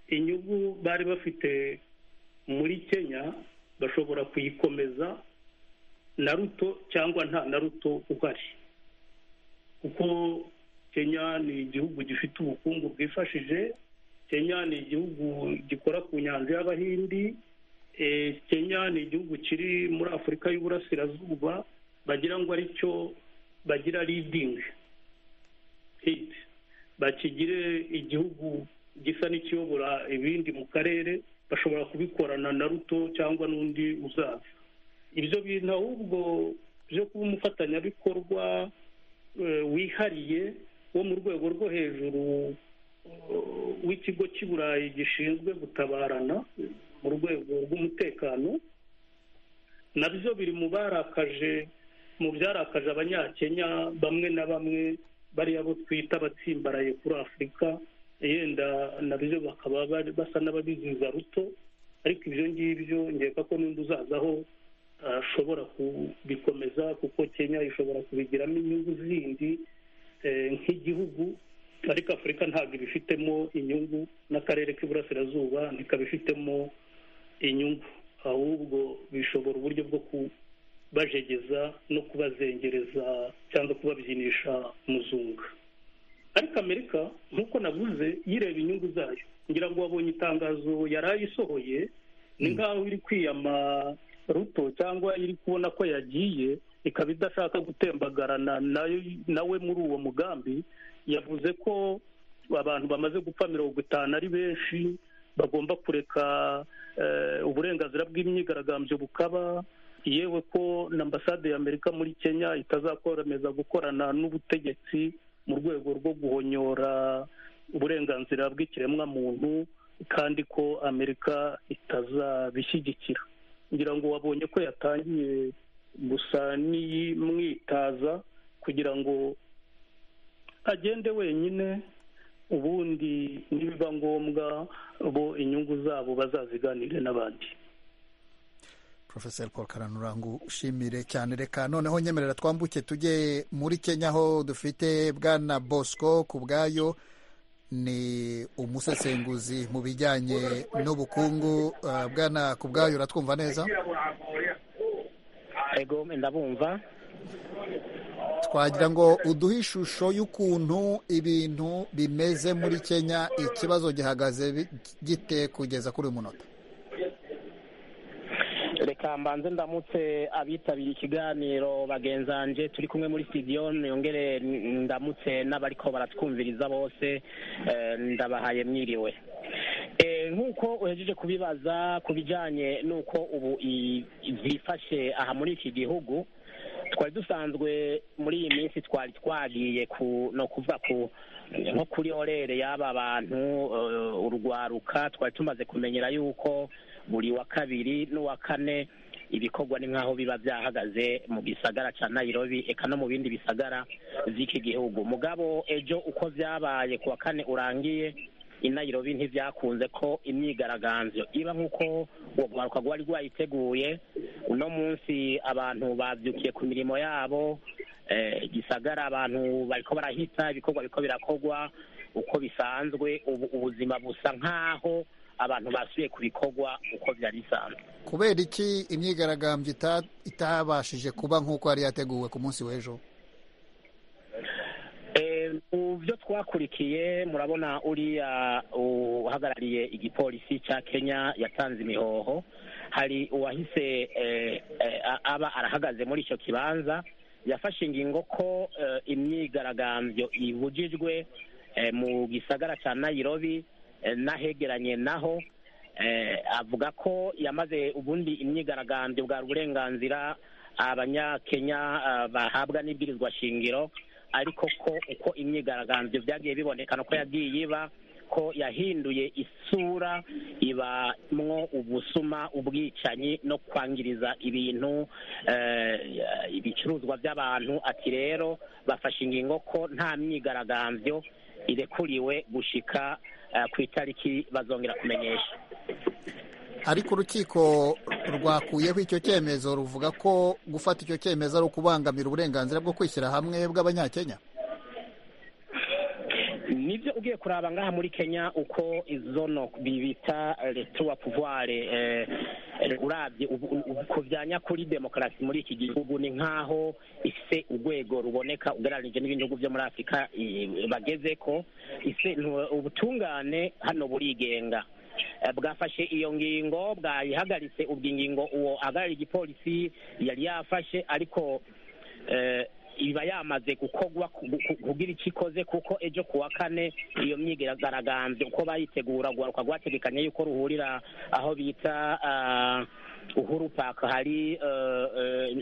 inyungu bari bafite muri kenya bashobora kuyikomeza na ruto cyangwa nta na ruto uhari kuko kenya ni igihugu gifite ubukungu bwifashije kenya ni igihugu gikora ku nyanja y'abahindi kenya ni igihugu kiri muri afurika y'uburasirazuba bagira ngo aricyo bagira ridingi hiti bakigire igihugu gisa n'ikiyobora ibindi mu karere bashobora kubikorana na ruto cyangwa n'undi uzaza ibyo bintu ahubwo byo kuba umufatanyabikorwa wihariye wo mu rwego rwo hejuru w'ikigo cy'i burayi gishinzwe gutabarana mu rwego rw'umutekano nabyo biri mu barakaje mu byarakaje abanyakenya bamwe na bamwe bariya bo twita abatsimbaraye kuri afurika yenda nabyo bakaba basa n'ababiziza ruto ariko ibyo ngibyo ngeka ko n'undi uzazaho ashobora kubikomeza kuko kenya ishobora kubigiramo inyungu zindi nk'igihugu ariko afurika ntabwo ibifitemo inyungu n'akarere k'iburasirazuba ntikabifitemo inyungu ahubwo bishobora uburyo bwo kubajegeza no kubazengereza cyangwa kubabyinisha umuzungu ariko amerika nk'uko navuze yireba inyungu zayo ngira ngo wabonye itangazo yari ayisohoye ni nk'aho iri kwiyama ruto cyangwa iri kubona ko yagiye ikaba idashaka gutembagarana nawe muri uwo mugambi yavuze ko abantu bamaze gupfa mirongo itanu ari benshi bagomba kureka uburenganzira bw'imyigaragambyo bukaba yewe ko na ambasade y'amerika muri kenya itazakomeza gukorana n'ubutegetsi mu rwego rwo guhonyora uburenganzira bw'ikiremwamuntu kandi ko amerika itazabishyigikira ngira ngo wabonye ko yatangiye gusa n'iyimwitaza kugira ngo agende wenyine ubundi nibiba ngombwa bo inyungu zabo bazaziganire n'abandi profesor paul karanurangu ushimire cyane reka noneho nyemerera twambuke tujye muri kenya aho dufite bwana bosco ku bwayo ni umusesenguzi mu bijyanye n'ubukungu bwana ku bwayo uratwumva neza ego ndabumva twagira ngo uduhe ishusho y'ukuntu ibintu bimeze muri kenya ikibazo gihagaze gite kugeza kuri uyu munota reka mbanze ndamutse abitabiriye ikiganiro bagenzanje turi kumwe muri studio niyongere ndamutse n'abariko baratwumviriza bose ndabahaye mwiriwe nk'uko uhejeje kubibaza ku bijyanye n'uko ubu byifashe aha muri iki gihugu twari dusanzwe muri iyi minsi twari twagiye no kuva ku nko kuri orere y'aba bantu urwaruka twari tumaze kumenyera yuko buri wa kabiri n'uwa kane ibikorwa ni nk'aho biba byahagaze mu gisagara cya nayirobi eka no mu bindi bisagara by'iki gihugu mugabo ejo uko byabaye ku wa kane urangiye i nayirobi ntibyakunze ko imyigaragambyo iba nk'uko uwo rwaruka rwari rwayiteguye uno munsi abantu babyukiye ku mirimo yabo gisagara abantu bariko barahita ibikorwa biko birakorwa uko bisanzwe ubu ubuzima busa nk'aho abantu basuye ku bikorwa uko byari bisanzwe kubera iki imyigaragambyo itabashije kuba nk'uko yari yateguwe ku munsi w'ejo mu byo twakurikiye murabona uriya uhagarariye igipolisi cya kenya yatanze imihoho hari uwahise aba arahagaze muri icyo kibanza yafashe ingingo ko imyigaragambyo ibujijwe mu gisagara cya nayirobi n'ahegeranye naho avuga ko yamaze ubundi imyigaragambyo bwa uburenganzira abanyakenya bahabwa n'ibwirizwa shingiro ariko ko uko imyigaragambyo byagiye bibonekana ko yagiye iba ko yahinduye isura ibamwo ubusuma ubwicanyi no kwangiriza ibintu ibicuruzwa by'abantu ati rero bafashe ingingo ko nta myigaragambyo irekuriwe gushika ku itariki bazongera kumenyesha ariko urukiko rwakuyeho icyo cyemezo ruvuga ko gufata icyo cyemezo ari ukubangamira uburenganzira bwo kwishyira hamwe bw'abanyakenya nibyo ugiye kuraba ngaha muri kenya uko izo no bibita retuwa puvuware urabye ku bya nyakuri demokarasi muri iki gihugu ni nk'aho ise urwego ruboneka ugereranyije n'ibindi bihugu byo muri afurika bageze ko ise ubutungane hano burigenga bwafashe iyo ngingo bwayihagaritse ubwo ingingo uwo ahagarariye igipolisi yari yafashe ariko iba yamaze gukorwa kugira icyo ikoze kuko ejo ku wa kane iyo myigaragambyo uko bayitegura guharuka rwategekanya yuko ruhurira aho bita uhuru paka hari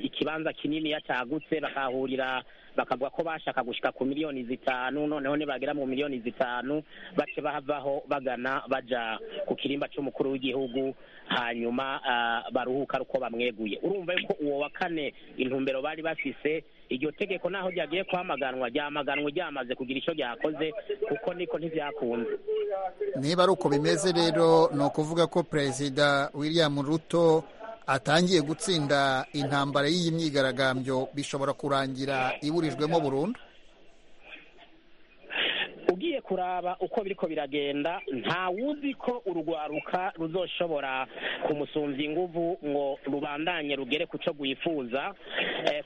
ikibanza kinini yatagutse bakahurira bakavuga ko bashaka gushyika ku miliyoni zitanu noneho nibagera mu miliyoni zitanu bace bahavaho bagana baja ku kirimba cy'umukuru w'igihugu hanyuma baruhuka uko bamweguye urumva yuko uwo wa kane intumbero bari bafise iryo tegeko naho ryagiye kwamaganwa ryamaganwe ryamaze kugira icyo ryakoze kuko niko ntibyakunze niba ari uko bimeze rero ni ukuvuga ko perezida william ruto atangiye gutsinda intambara y'iyi myigaragambyo bishobora kurangira iburijwemo burundu ugiye kuraba uko biriko biragenda nta wuzi ko urwaruka ruzoshobora kumusumbya inguvu ngo rubandanye rugere ku cyo rwifuza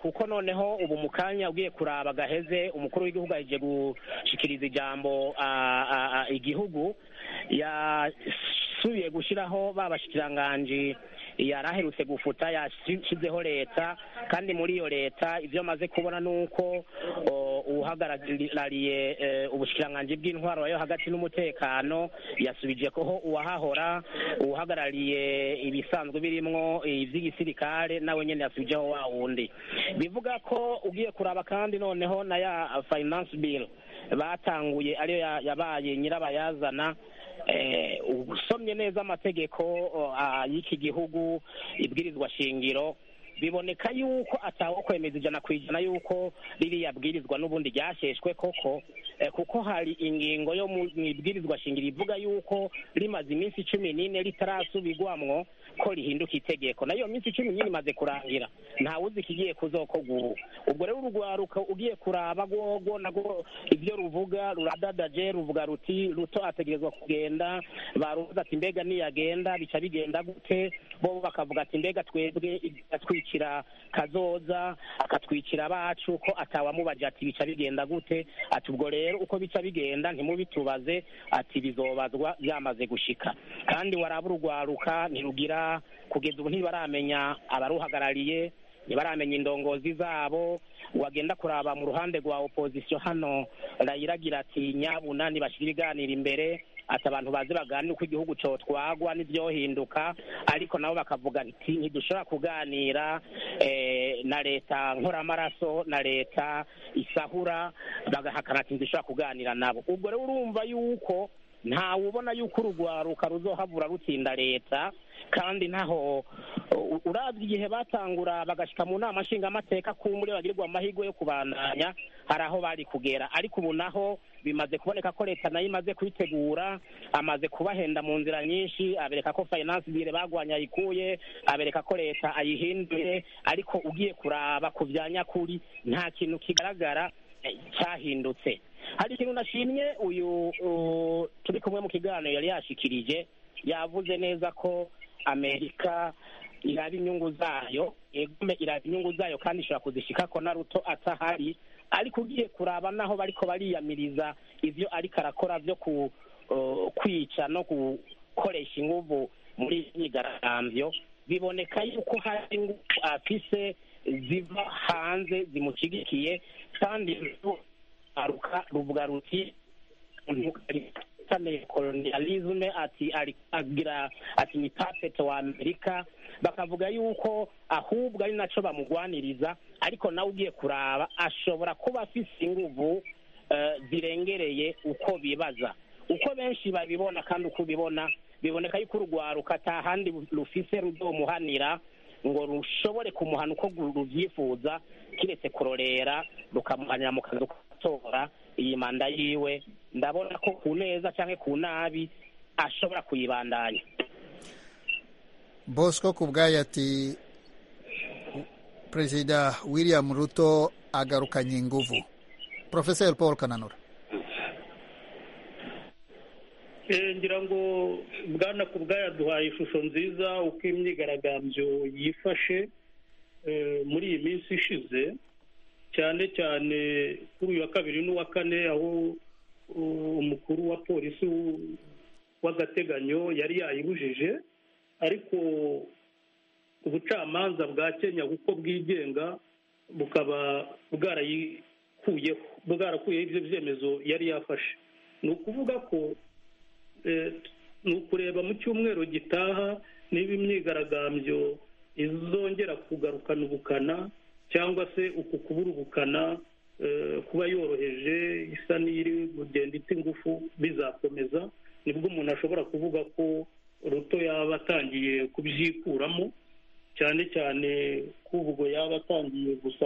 kuko noneho ubu mu kanya ugiye kuraba gaheze umukuru w'igihugu aje gushikiriza ijambo igihugu yasubiye gushyiraho babashikiranganji yaraherutse gufuta yashyizeho leta kandi muri iyo leta ibyo amaze kubona ni uko uhagarariye ubushikiranganji bw'intwaro yo hagati n'umutekano yasubije koho uwahahora uhagarariye ibisanzwe birimo iby'igisirikare nawe nyine yasubijeho wa wundi bivuga ko ugiye kuraba kandi noneho na ya finance bill batanguye ariyo yabaye nyirabayazana usomye neza amategeko y'iki gihugu ibwirizwa shingiro biboneka yuko atawakwemeza ijana ku ijana yuko ririya bwirizwa n'ubundi ryashyeshwe koko kuko hari ingingo yo mu ibwirizwa shingiro ivuga yuko rimaze iminsi cumi n'ine ritarasubirwamwo ko rihinduka itegeko nayo minsi cumi n'ine imaze kurangira ntawuzi ikigiye kuzokorwa ubu ubwo rero urwaruka ugiye kuraba rwogo nabwo ibyo ruvuga ruradadaje ruvuga ruti ruto ategerezwa kugenda baruvuze ati mbega niyagenda bica bigenda gute bo bakavuga ati mbega twebwe atwikira kazoza akatwikira abacu ko atawamubaje ati bica bigenda gute ati ubwo rero uko bica bigenda ntimubitubaze ati bizobazwa byamaze gushika kandi waraba urwaruka ntirugira kugeza ubu ntibaramenya abaruhagarariye ntibaramenya indongozi zabo wagenda kuraba mu ruhande rwa opozisiyo hano rayiragira ati nyabuna ntibashyira ibiganiro imbere ati abantu bazi baganira uko igihugu cyotwagwa n'ibyohinduka ariko nabo bakavuga nti ntidushobora kuganira na leta nkoramaraso na leta isahura bagahakana ati ntidushobora kuganira nabo ubwo rero urumva yuko ntawe ubona yuko urugwaruka ruzohabura rutsinda leta kandi naho urabye igihe batangura bagashyika mu nama nshingamateka ku muri bagirirwa amahirwe yo kubandanya hari aho bari kugera ariko ubu naho bimaze kuboneka ko leta nayo imaze kuyitegura amaze kubahenda mu nzira nyinshi abereka ko finance bire bagwanya ayikuye abereka ko leta ayihinduye ariko ugiye kuraba ku bya nyakuri nta kintu kigaragara cyahindutse hari ikintu nashimye uyu turi kumwe mu kiganiro yari yashikirije yavuze neza ko amerika iraba inyungu zayo egume iraba inyungu zayo kandi ishobora kuzishyika ko na ruto atahari ariko ugiye kuraba naho bariko bariyamiriza ivyo ariko arakora vyo ku kwica no gukoresha inguvu muri myigaragambyo biboneka yuko hari ingufu afise ziva hanze zimushigikiye kandi aruka ruvuga ruti kolonialisme ati agira ati ni puppet wa amerika bakavuga yuko ahubwo ari naco bamugwaniriza ariko nawe ugiye kuraba ashobora kuba afise inguvu zirengereye uko bibaza uko benshi babibona kandi uko ubibona biboneka yuko urwaruka ata handi rufise ruzomuhanira ngo rushobore kumuhana uko rubyifuza kiretse kurorera rukamuhanira mu kazi ukatora iyi manda yiwe ndabona ko ku neza cyangwa ku nabi ashobora kuyibandanya bosco ku bwayo ati perezida william ruto agarukanye inguvu porofeseri paul kananura ngira ngo bwana ku bwayo aduhaye ishusho nziza uko imyigaragambyo yifashe muri iyi minsi ishize cyane cyane kuri uyu wa kabiri n'uwa kane aho umukuru wa polisi w'agateganyo yari yayibujije ariko ubucamanza bwa kenya kuko bwigenga bukaba bwarayikuyeho bwarakuyeho ibyo byemezo yari yafashe ni ukuvuga ko ni ukureba mu cyumweru gitaha niba imyigaragambyo izongera kugarukana ubukana cyangwa se uku kubura ubukana kuba yoroheje isa n'iri kugenda ita ingufu bizakomeza nibwo umuntu ashobora kuvuga ko ruto yaba atangiye kubyikuramo cyane cyane ko ubwo yaba atangiye gusa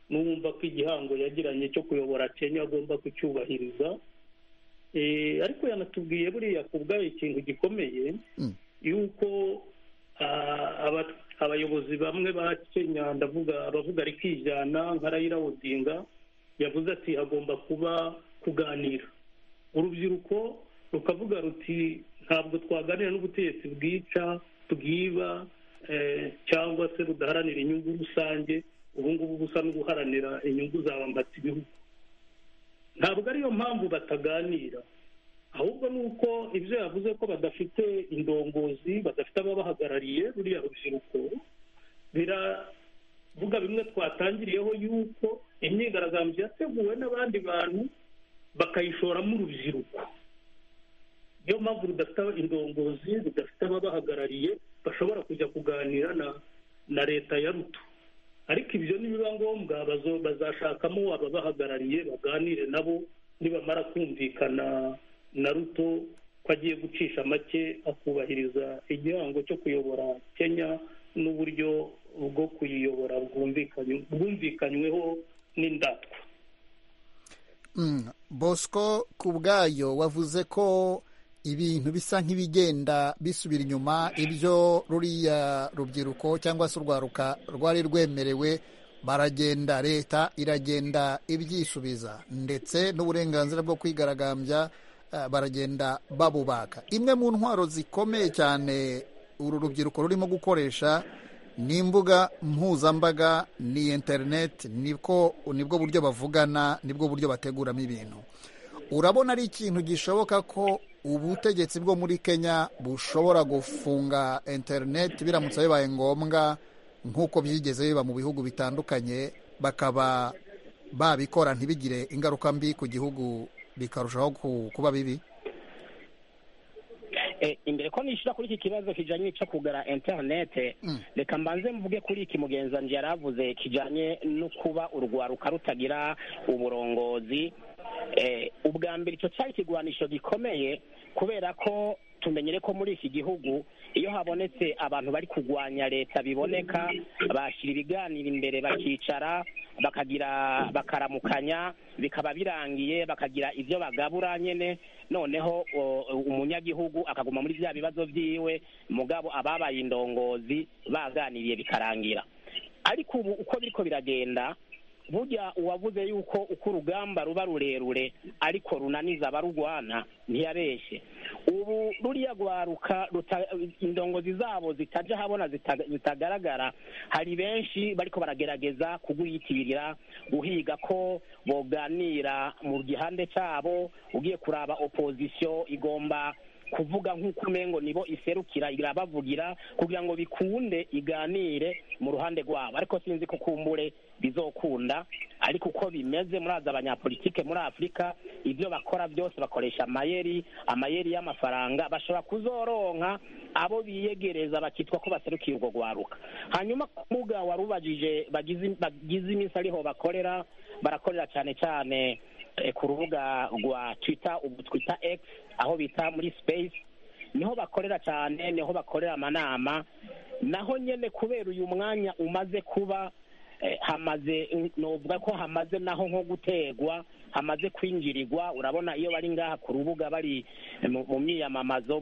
n'uwumva ko igihango yagiranye cyo kuyobora kenya agomba kucyubahiriza ariko yanatubwiye buriya ku bwayo ikintu gikomeye yuko abayobozi bamwe ba kenya ndavuga abavuga rikijyana nka rayira odinga yavuze ati hagomba kuba kuganira urubyiruko rukavuga ruti ntabwo twaganira n'ubutegetsi bwica bwiba cyangwa se budaharanira inyungu rusange ubu ngubu busa n'uguharanira inyungu zabambata ibihugu ntabwo ariyo mpamvu bataganira ahubwo ni uko ibyo yavuze ko badafite indongozi badafite ababahagarariye ruriya rubyiruko biravuga bimwe twatangiriyeho yuko imyigaragambyo yateguwe n'abandi bantu bakayishoramo urubyiruko niyo mpamvu rudafite indongozi rudafite ababahagarariye bashobora kujya kuganira na leta ya ruto ariko ibyo nibiba ngombwa bazashakamo ababahagarariye baganire nabo nibamara kumvikana na ruto ko agiye gucisha make akubahiriza igihango cyo kuyobora kenya n'uburyo bwo kuyiyobora bwumvikanyweho n'indatwa bosco ku bwayo wavuze ko ibintu bisa nk'ibigenda bisubira inyuma ibyo ruriya rubyiruko cyangwa se urwaruka rwari rwemerewe baragenda leta iragenda ibyisubiza ndetse n'uburenganzira bwo kwigaragambya baragenda babubaka imwe mu ntwaro zikomeye cyane uru rubyiruko rurimo gukoresha ni imbuga mpuzambaga ni interineti nibwo buryo bavugana nibwo buryo bateguramo ibintu urabona ari ikintu gishoboka ko ubutegetsi bwo muri kenya bushobora gufunga interineti biramutse bibaye ngombwa nk'uko byigeze biba mu bihugu bitandukanye bakaba babikora ntibigire ingaruka mbi ku gihugu bikarushaho kuba bibi imbere ko nishyura kuri iki kibazo kijyanye n'icyo kugura interinete reka mbanze mvuge kuri iki mugenzanzu yari avuze kijyanye no kuba urwaruka rutagira uburongozi ubwa mbere icyo cyari ikigwanisho gikomeye kubera ko tumenyere ko muri iki gihugu iyo habonetse abantu bari kurwanya leta biboneka bashyira ibiganiro imbere bakicara bakagira bakaramukanya bikaba birangiye bakagira ibyo bagabura nyine noneho umunyagihugu akaguma muri bya bibazo byiwe mugabo ababaye indongozi baganiriye bikarangira ariko ubu uko biriko biragenda burya uwavuze yuko uko urugamba ruba rurerure ariko runaniza abarurwana ntiyabeshye ubu ruriya rwaruka indongozi zabo zitajya ahabona zitagaragara hari benshi bariko baragerageza kuguhitirira guhiga ko boganira mu gihande cyabo ugiye kuraba opozisiyo igomba kuvuga nk'uko umengo nibo iserukira irabavugira kugira ngo bikunde iganire mu ruhande rwabo ariko sinzi ko kumbure bizokunda ariko uko bimeze muraza abanyapolitike muri afurika ibyo bakora byose bakoresha amayeri amayeri y'amafaranga bashobora kuzoronka abo biyegereza bakitwa ko baserukiye urwo rwaruka hanyuma ku mbuga warubagije bagize iminsi ariho bakorera barakorera cyane cyane ku rubuga rwa twita ubu twita egisi aho bita muri sipeyisi niho bakorera cyane niho bakorera amanama naho nyine kubera uyu mwanya umaze kuba hamaze nuvuga ko hamaze naho nko gutegwa hamaze kwinjirirwa urabona iyo bari ngaha ku rubuga bari mu myiyamamazo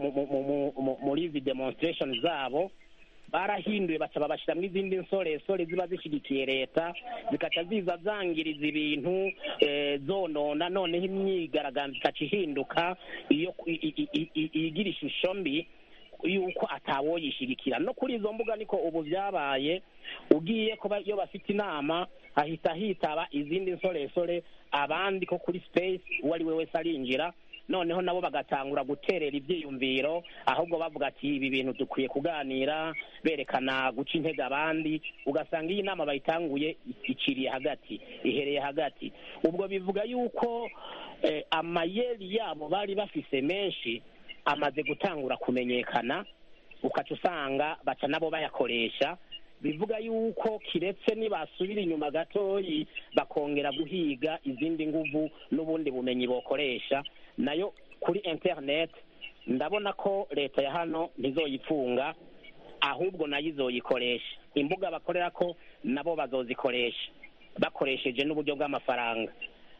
muri izi demonsitiresheni zabo barahinduye baca babashyiramo izindi nsoresore ziba zishyigikiye leta zikaca ziza zangiriza ibintu eh, zonona noneho imyigaragambyo ikaca ihinduka iyo ku- i- i- i- i- igira ishusho mbi yuko atawoyishyigikira no kuri izo mbuga niko ubu byabaye ugiye kuba iyo bafite inama ahita hitaba izindi nsoresore abandi ko kuri space uwo ari we wese arinjira noneho nabo bagatangura guterera ibyiyumviro ahubwo bavuga ati ibi bintu dukwiye kuganira berekana guca intege abandi ugasanga iyi nama bayitanguye ikiriye hagati ihereye hagati ubwo bivuga yuko eh, amayeri yabo bari bafise menshi amaze gutangura kumenyekana ukaca usanga baca nabo bayakoresha bivuga yuko kiretse nibasubira inyuma gatoyi bakongera guhiga izindi nguvu n'ubundi bumenyi bokoresha nayo kuri internet ndabona ko leta ya hano ntizoyifunga ahubwo nayo izoyikoresha imbuga bakorera ko nabo bazozikoresha bakoresheje n'uburyo bw'amafaranga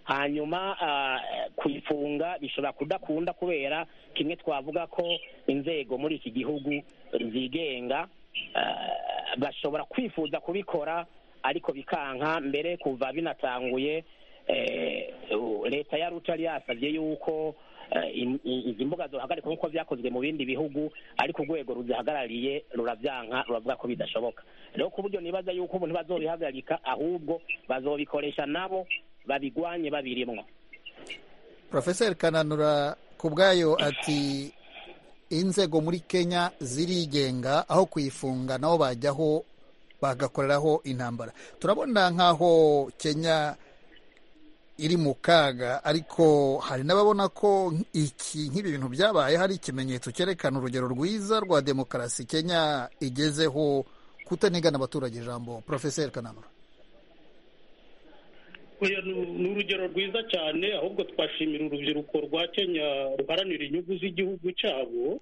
hanyuma ah, kuyifunga bishobora kudakunda kubera kimwe twavuga ko inzego muri iki gihugu zigenga ah, bashobora kwifuza kubikora ariko bikanka mbere kuva binatanguye eh, u- leta ya ruta yari yasabye yuko eh, im- i- izi mbuga zohagarikwa nk'uko byakozwe mu bindi bihugu ariko urwego ruzihagarariye rurabyanka ruravuga ko bidashoboka rero ku buryo nibaza yuko ubu ntibazobihagarika ahubwo bazobikoresha nabo babigwanye babirimwo porofeseri kananura ku bwayo ati inzego muri kenya zirigenga aho kuyifunga nabo bajyaho bagakoreraho intambara turabona nk'aho kenya iri mu kaga ariko hari n'ababona ko iki nk'ibi bintu byabaye hari ikimenyetso cyerekana urugero rwiza rwa demokarasi kenya igezeho kutanigana abaturage ijambo porofeseri kananura Oya, ni- ni urugero rwiza cyane ahubwo twashimira urubyiruko rwa kenya ruharanira inyungu z'igihugu cyabo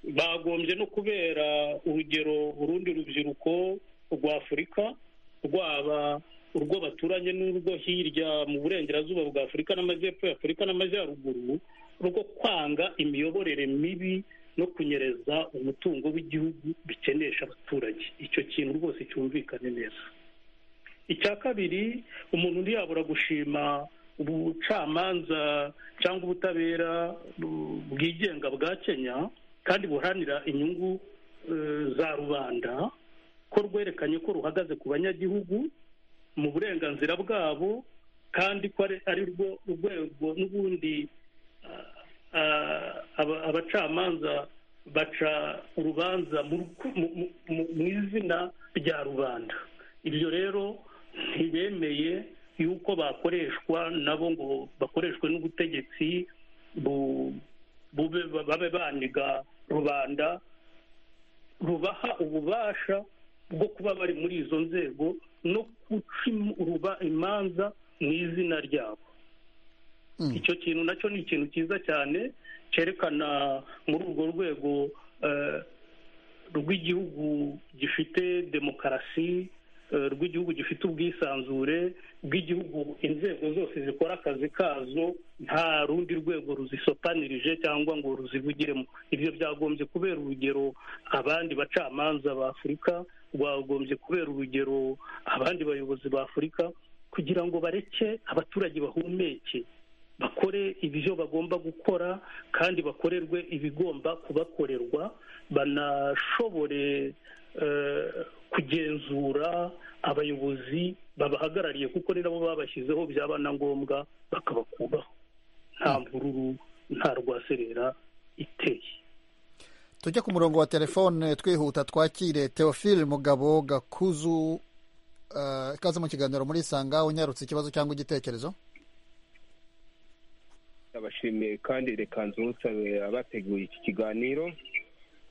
bagombye no kubera urugero urundi rubyiruko rwa afurika rwaba urwo baturanye n'urwo hirya mu burengerazuba bwa afurika n'amajyepfo ya afurika n'amajyaruguru rwo kwanga imiyoborere mibi no kunyereza umutungo w'igihugu bikenesha abaturage icyo kintu rwose cyumvikane neza icya kabiri umuntu ntiyabura gushima ubucamanza cyangwa ubutabera bu- bwigenga bwa kenya kandi buharanira inyungu eh, za rubanda ko rwerekanye ko ruhagaze ku banyagihugu mu burenganzira bwabo kandi ko ari- ari rwo rwego n'ubundi ah, aba- abacamanza baca urubanza mu ruku- mu- mu- mu- mu izina rya rubanda ibyo rero ntibemeye yuko bakoreshwa nabo ngo bakoreshwe n'ubutegetsi bu- bube babe baniga rubanda rubaha ububasha bwo kuba bari muri izo nzego no guca im- uruba- imanza mu izina ryabo icyo kintu nacyo ni ikintu cyiza cyane cyerekana muri urwo rwego eh, rw'igihugu gifite demokarasi eh, rw'igihugu gifite ubwisanzure bw'igihugu inzego zose zikora akazi kazo nta rundi rwego ruzisotanirije cyangwa ngo ruzivugiremo ibyo byagombye kubera urugero abandi bacamanza ba afurika rwagombye kubera urugero abandi bayobozi ba afurika kugira ngo bareke abaturage bahumeke bakore ibyo bagomba gukora kandi bakorerwe ibigomba kubakorerwa banashobore eh, kugenzura abayobozi babahagarariye kuko ni nabo babashyizeho byaba na ngombwa bakabakubaho nta mvururu nta rwaserera iteye tujya ku murongo wa telefone twihuta twakire teofile mugabo gakuzu eh, ikaze mu kiganiro muri sanga unyarutse ikibazo cyangwa igitekerezo ndabashimiye kandi reka nzusabe abateguye iki kiganiro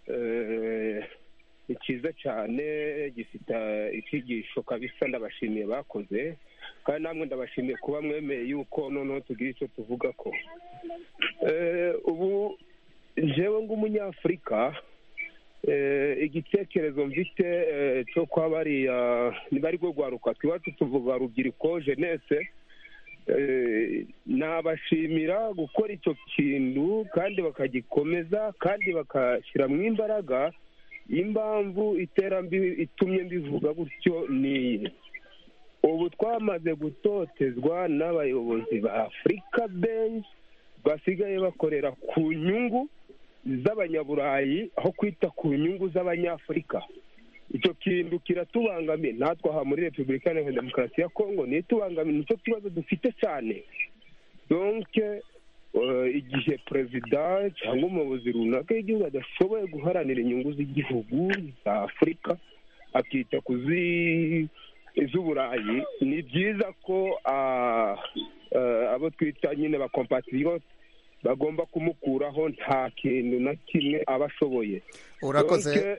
Eh, ni cyiza cyane gifite icyigisho kabisa ndabashimiye bakoze kandi namwe ndabashimiye kuba mwemeye yuko noneho tugira icyo tuvuga ko Eh, ubu njyewe ng'umunyafurika eh, igitekerezo mfite eh, cyo kwa bariya niba ari rwo rwaruka iwacu tuvuga rubyiruko jenese Eh, nabashimira gukora icyo kintu kandi bakagikomeza kandi bakashyiramo imbaraga impamvu iterambere itumye mbivuga gutyo ni iyi ubu twamaze gutotezwa n'abayobozi ba afurika benshi basigaye bakorera ku nyungu z'abanyaburayi aho kwita ku nyungu z'abanyafurika icyo kintu kiratubangamiye natwe aha muri repubulika iharanira demokarasi ya kongo niyo itubangamiye nicyo kibazo dufite cyane donke igihe perezida cyangwa umuyobozi runaka y'igihugu adashoboye guharanira inyungu z'igihugu za afurika akita ku z'uburayi ni byiza ko abo twita nyine ba kompatiriyote bagomba kumukuraho nta kintu na kimwe aba ashoboye urakoze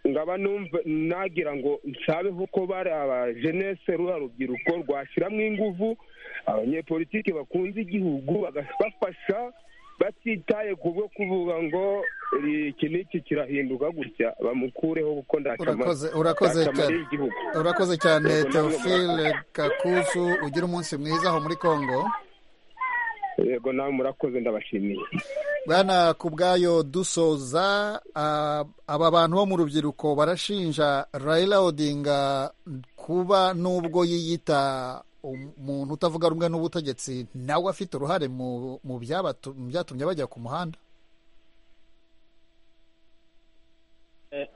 ngaba numva nagira ngo nshabeho ko bari abajenese ruriya rubyiruko rwashyiramo ingufu abanyepolitiki bakunze igihugu bagafasha batitaye ku bwo kuvuga ngo iki n'iki kirahinduka gutya bamukureho kuko urakoze urakoze cyane urakoze cyane teofile kakuzu ugira umunsi mwiza aho muri congo yego nawe murakoze ndabashimiye bwana ku bwayo dusoza aba bantu bo mu rubyiruko barashinja rayira odinga kuba n'ubwo yiyita umuntu utavuga rumwe n'ubutegetsi nawe afite uruhare mu byatumye bajya ku muhanda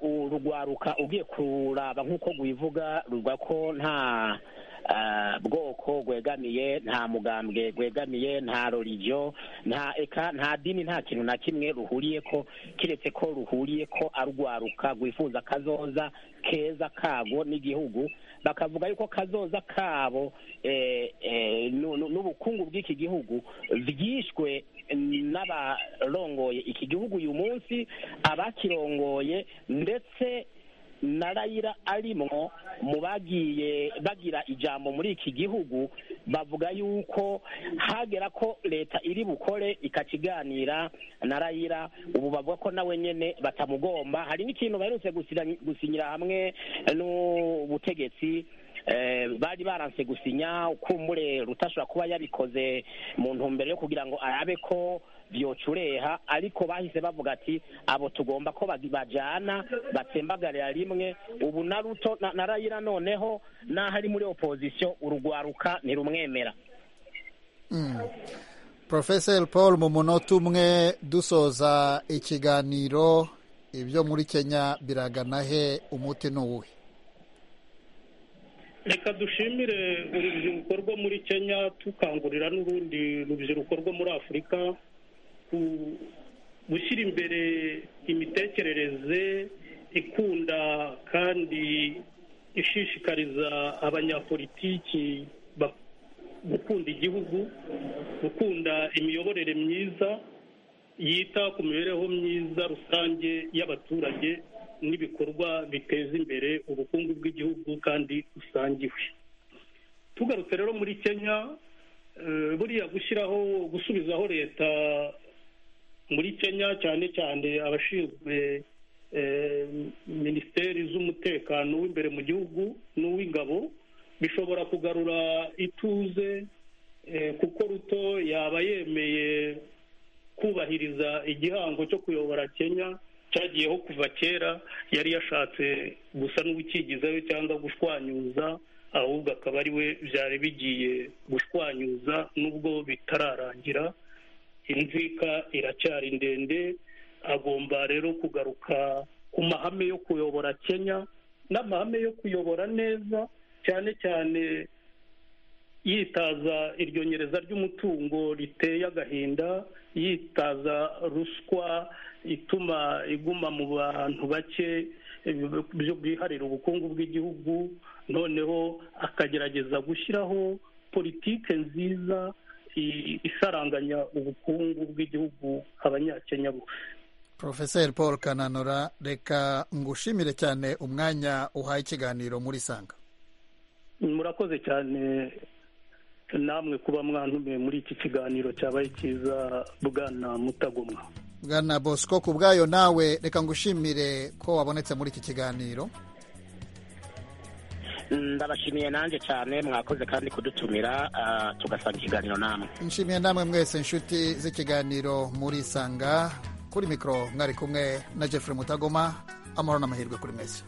urugwaruka ugiye kuraba nk'uko rwivuga ruvuga ko nta bwoko bwegamiye nta mugambwe gwegamiye nta rorigiyo nta eka nta dini nta kintu na kimwe ruhuriye ko keretse ko ruhuriye ko arwaruka rwifuza akazoza keza kabo n'igihugu bakavuga yuko kazoza kabo n'ubukungu bw'iki gihugu byishwe n'abarongoye iki gihugu uyu munsi abakirongoye ndetse na rayira arimwo mu bagiye bagira ijambo muri iki gihugu bavuga yuko hagera ko leta iri bukore ikakiganira na rayira ubu bavuga ko nawe nyine batamugomba hari n'ikintu baherutse gusinyira hamwe n'ubutegetsi bari baranse gusinya ukumbure rutashobora kuba yabikoze mu ntumbero yo kugira ngo arabe ko byocureha ariko bahise bavuga ati abo tugomba ko bajyana batsembagarira rimwe ubu na ruto na rayira noneho n'aho ari muri opozisiyo urugwaruka ntirumwemera porofeseri paul mu munota umwe dusoza ikiganiro ibyo muri kenya biragana he umuti ni uwuhe reka dushimire urubyiruko rwo muri kenya tukangurira n'urundi rubyiruko rwo muri afurika gushyira imbere imitekerereze ikunda kandi ishishikariza abanyapolitiki gukunda igihugu gukunda imiyoborere myiza yita ku mibereho myiza rusange y'abaturage n'ibikorwa biteza imbere ubukungu bw'igihugu kandi busangiwe tugarutse rero muri kenya buriya gushyiraho gusubizaho leta muri kenya cyane cyane abashinzwe minisiteri z'umutekano w'imbere mu gihugu n'uw'ingabo bishobora kugarura ituze kuko ruto yaba yemeye kubahiriza igihango cyo kuyobora kenya cyagiyeho kuva kera yari yashatse gusa n'ubukigizayo cyangwa gushwanyuza ahubwo akaba ari we byari bigiye gushwanyuza n'ubwo bitararangira inzika iracyari ndende agomba rero kugaruka ku mahame yo kuyobora kenya n'amahame yo kuyobora neza cyane cyane yitaza iryo nyereza ry'umutungo riteye agahinda yitaza ruswa ituma iguma mu bantu bake byiharira ubukungu bw'igihugu noneho akagerageza gushyiraho politike nziza isaranganya ubukungu bw'igihugu abanyakenya bose porofeseri paul kananura reka ngushimire cyane umwanya uhaye ikiganiro muri sanga murakoze cyane namwe kuba mwantumiye muri iki kiganiro cyabaye cyiza bwana mutagomwa bwana bosco ku bwayo nawe reka ngushimire ko wabonetse muri iki kiganiro ndabashimiye nanjye cyane mwakoze kandi kudutumira tugasanga ikiganiro namwe nshimiye namwe mwese inshuti z'ikiganiro muri sanga kuri mikoro mwari kumwe na jeffrey mutagoma amahoro n'amahirwe kuri mwese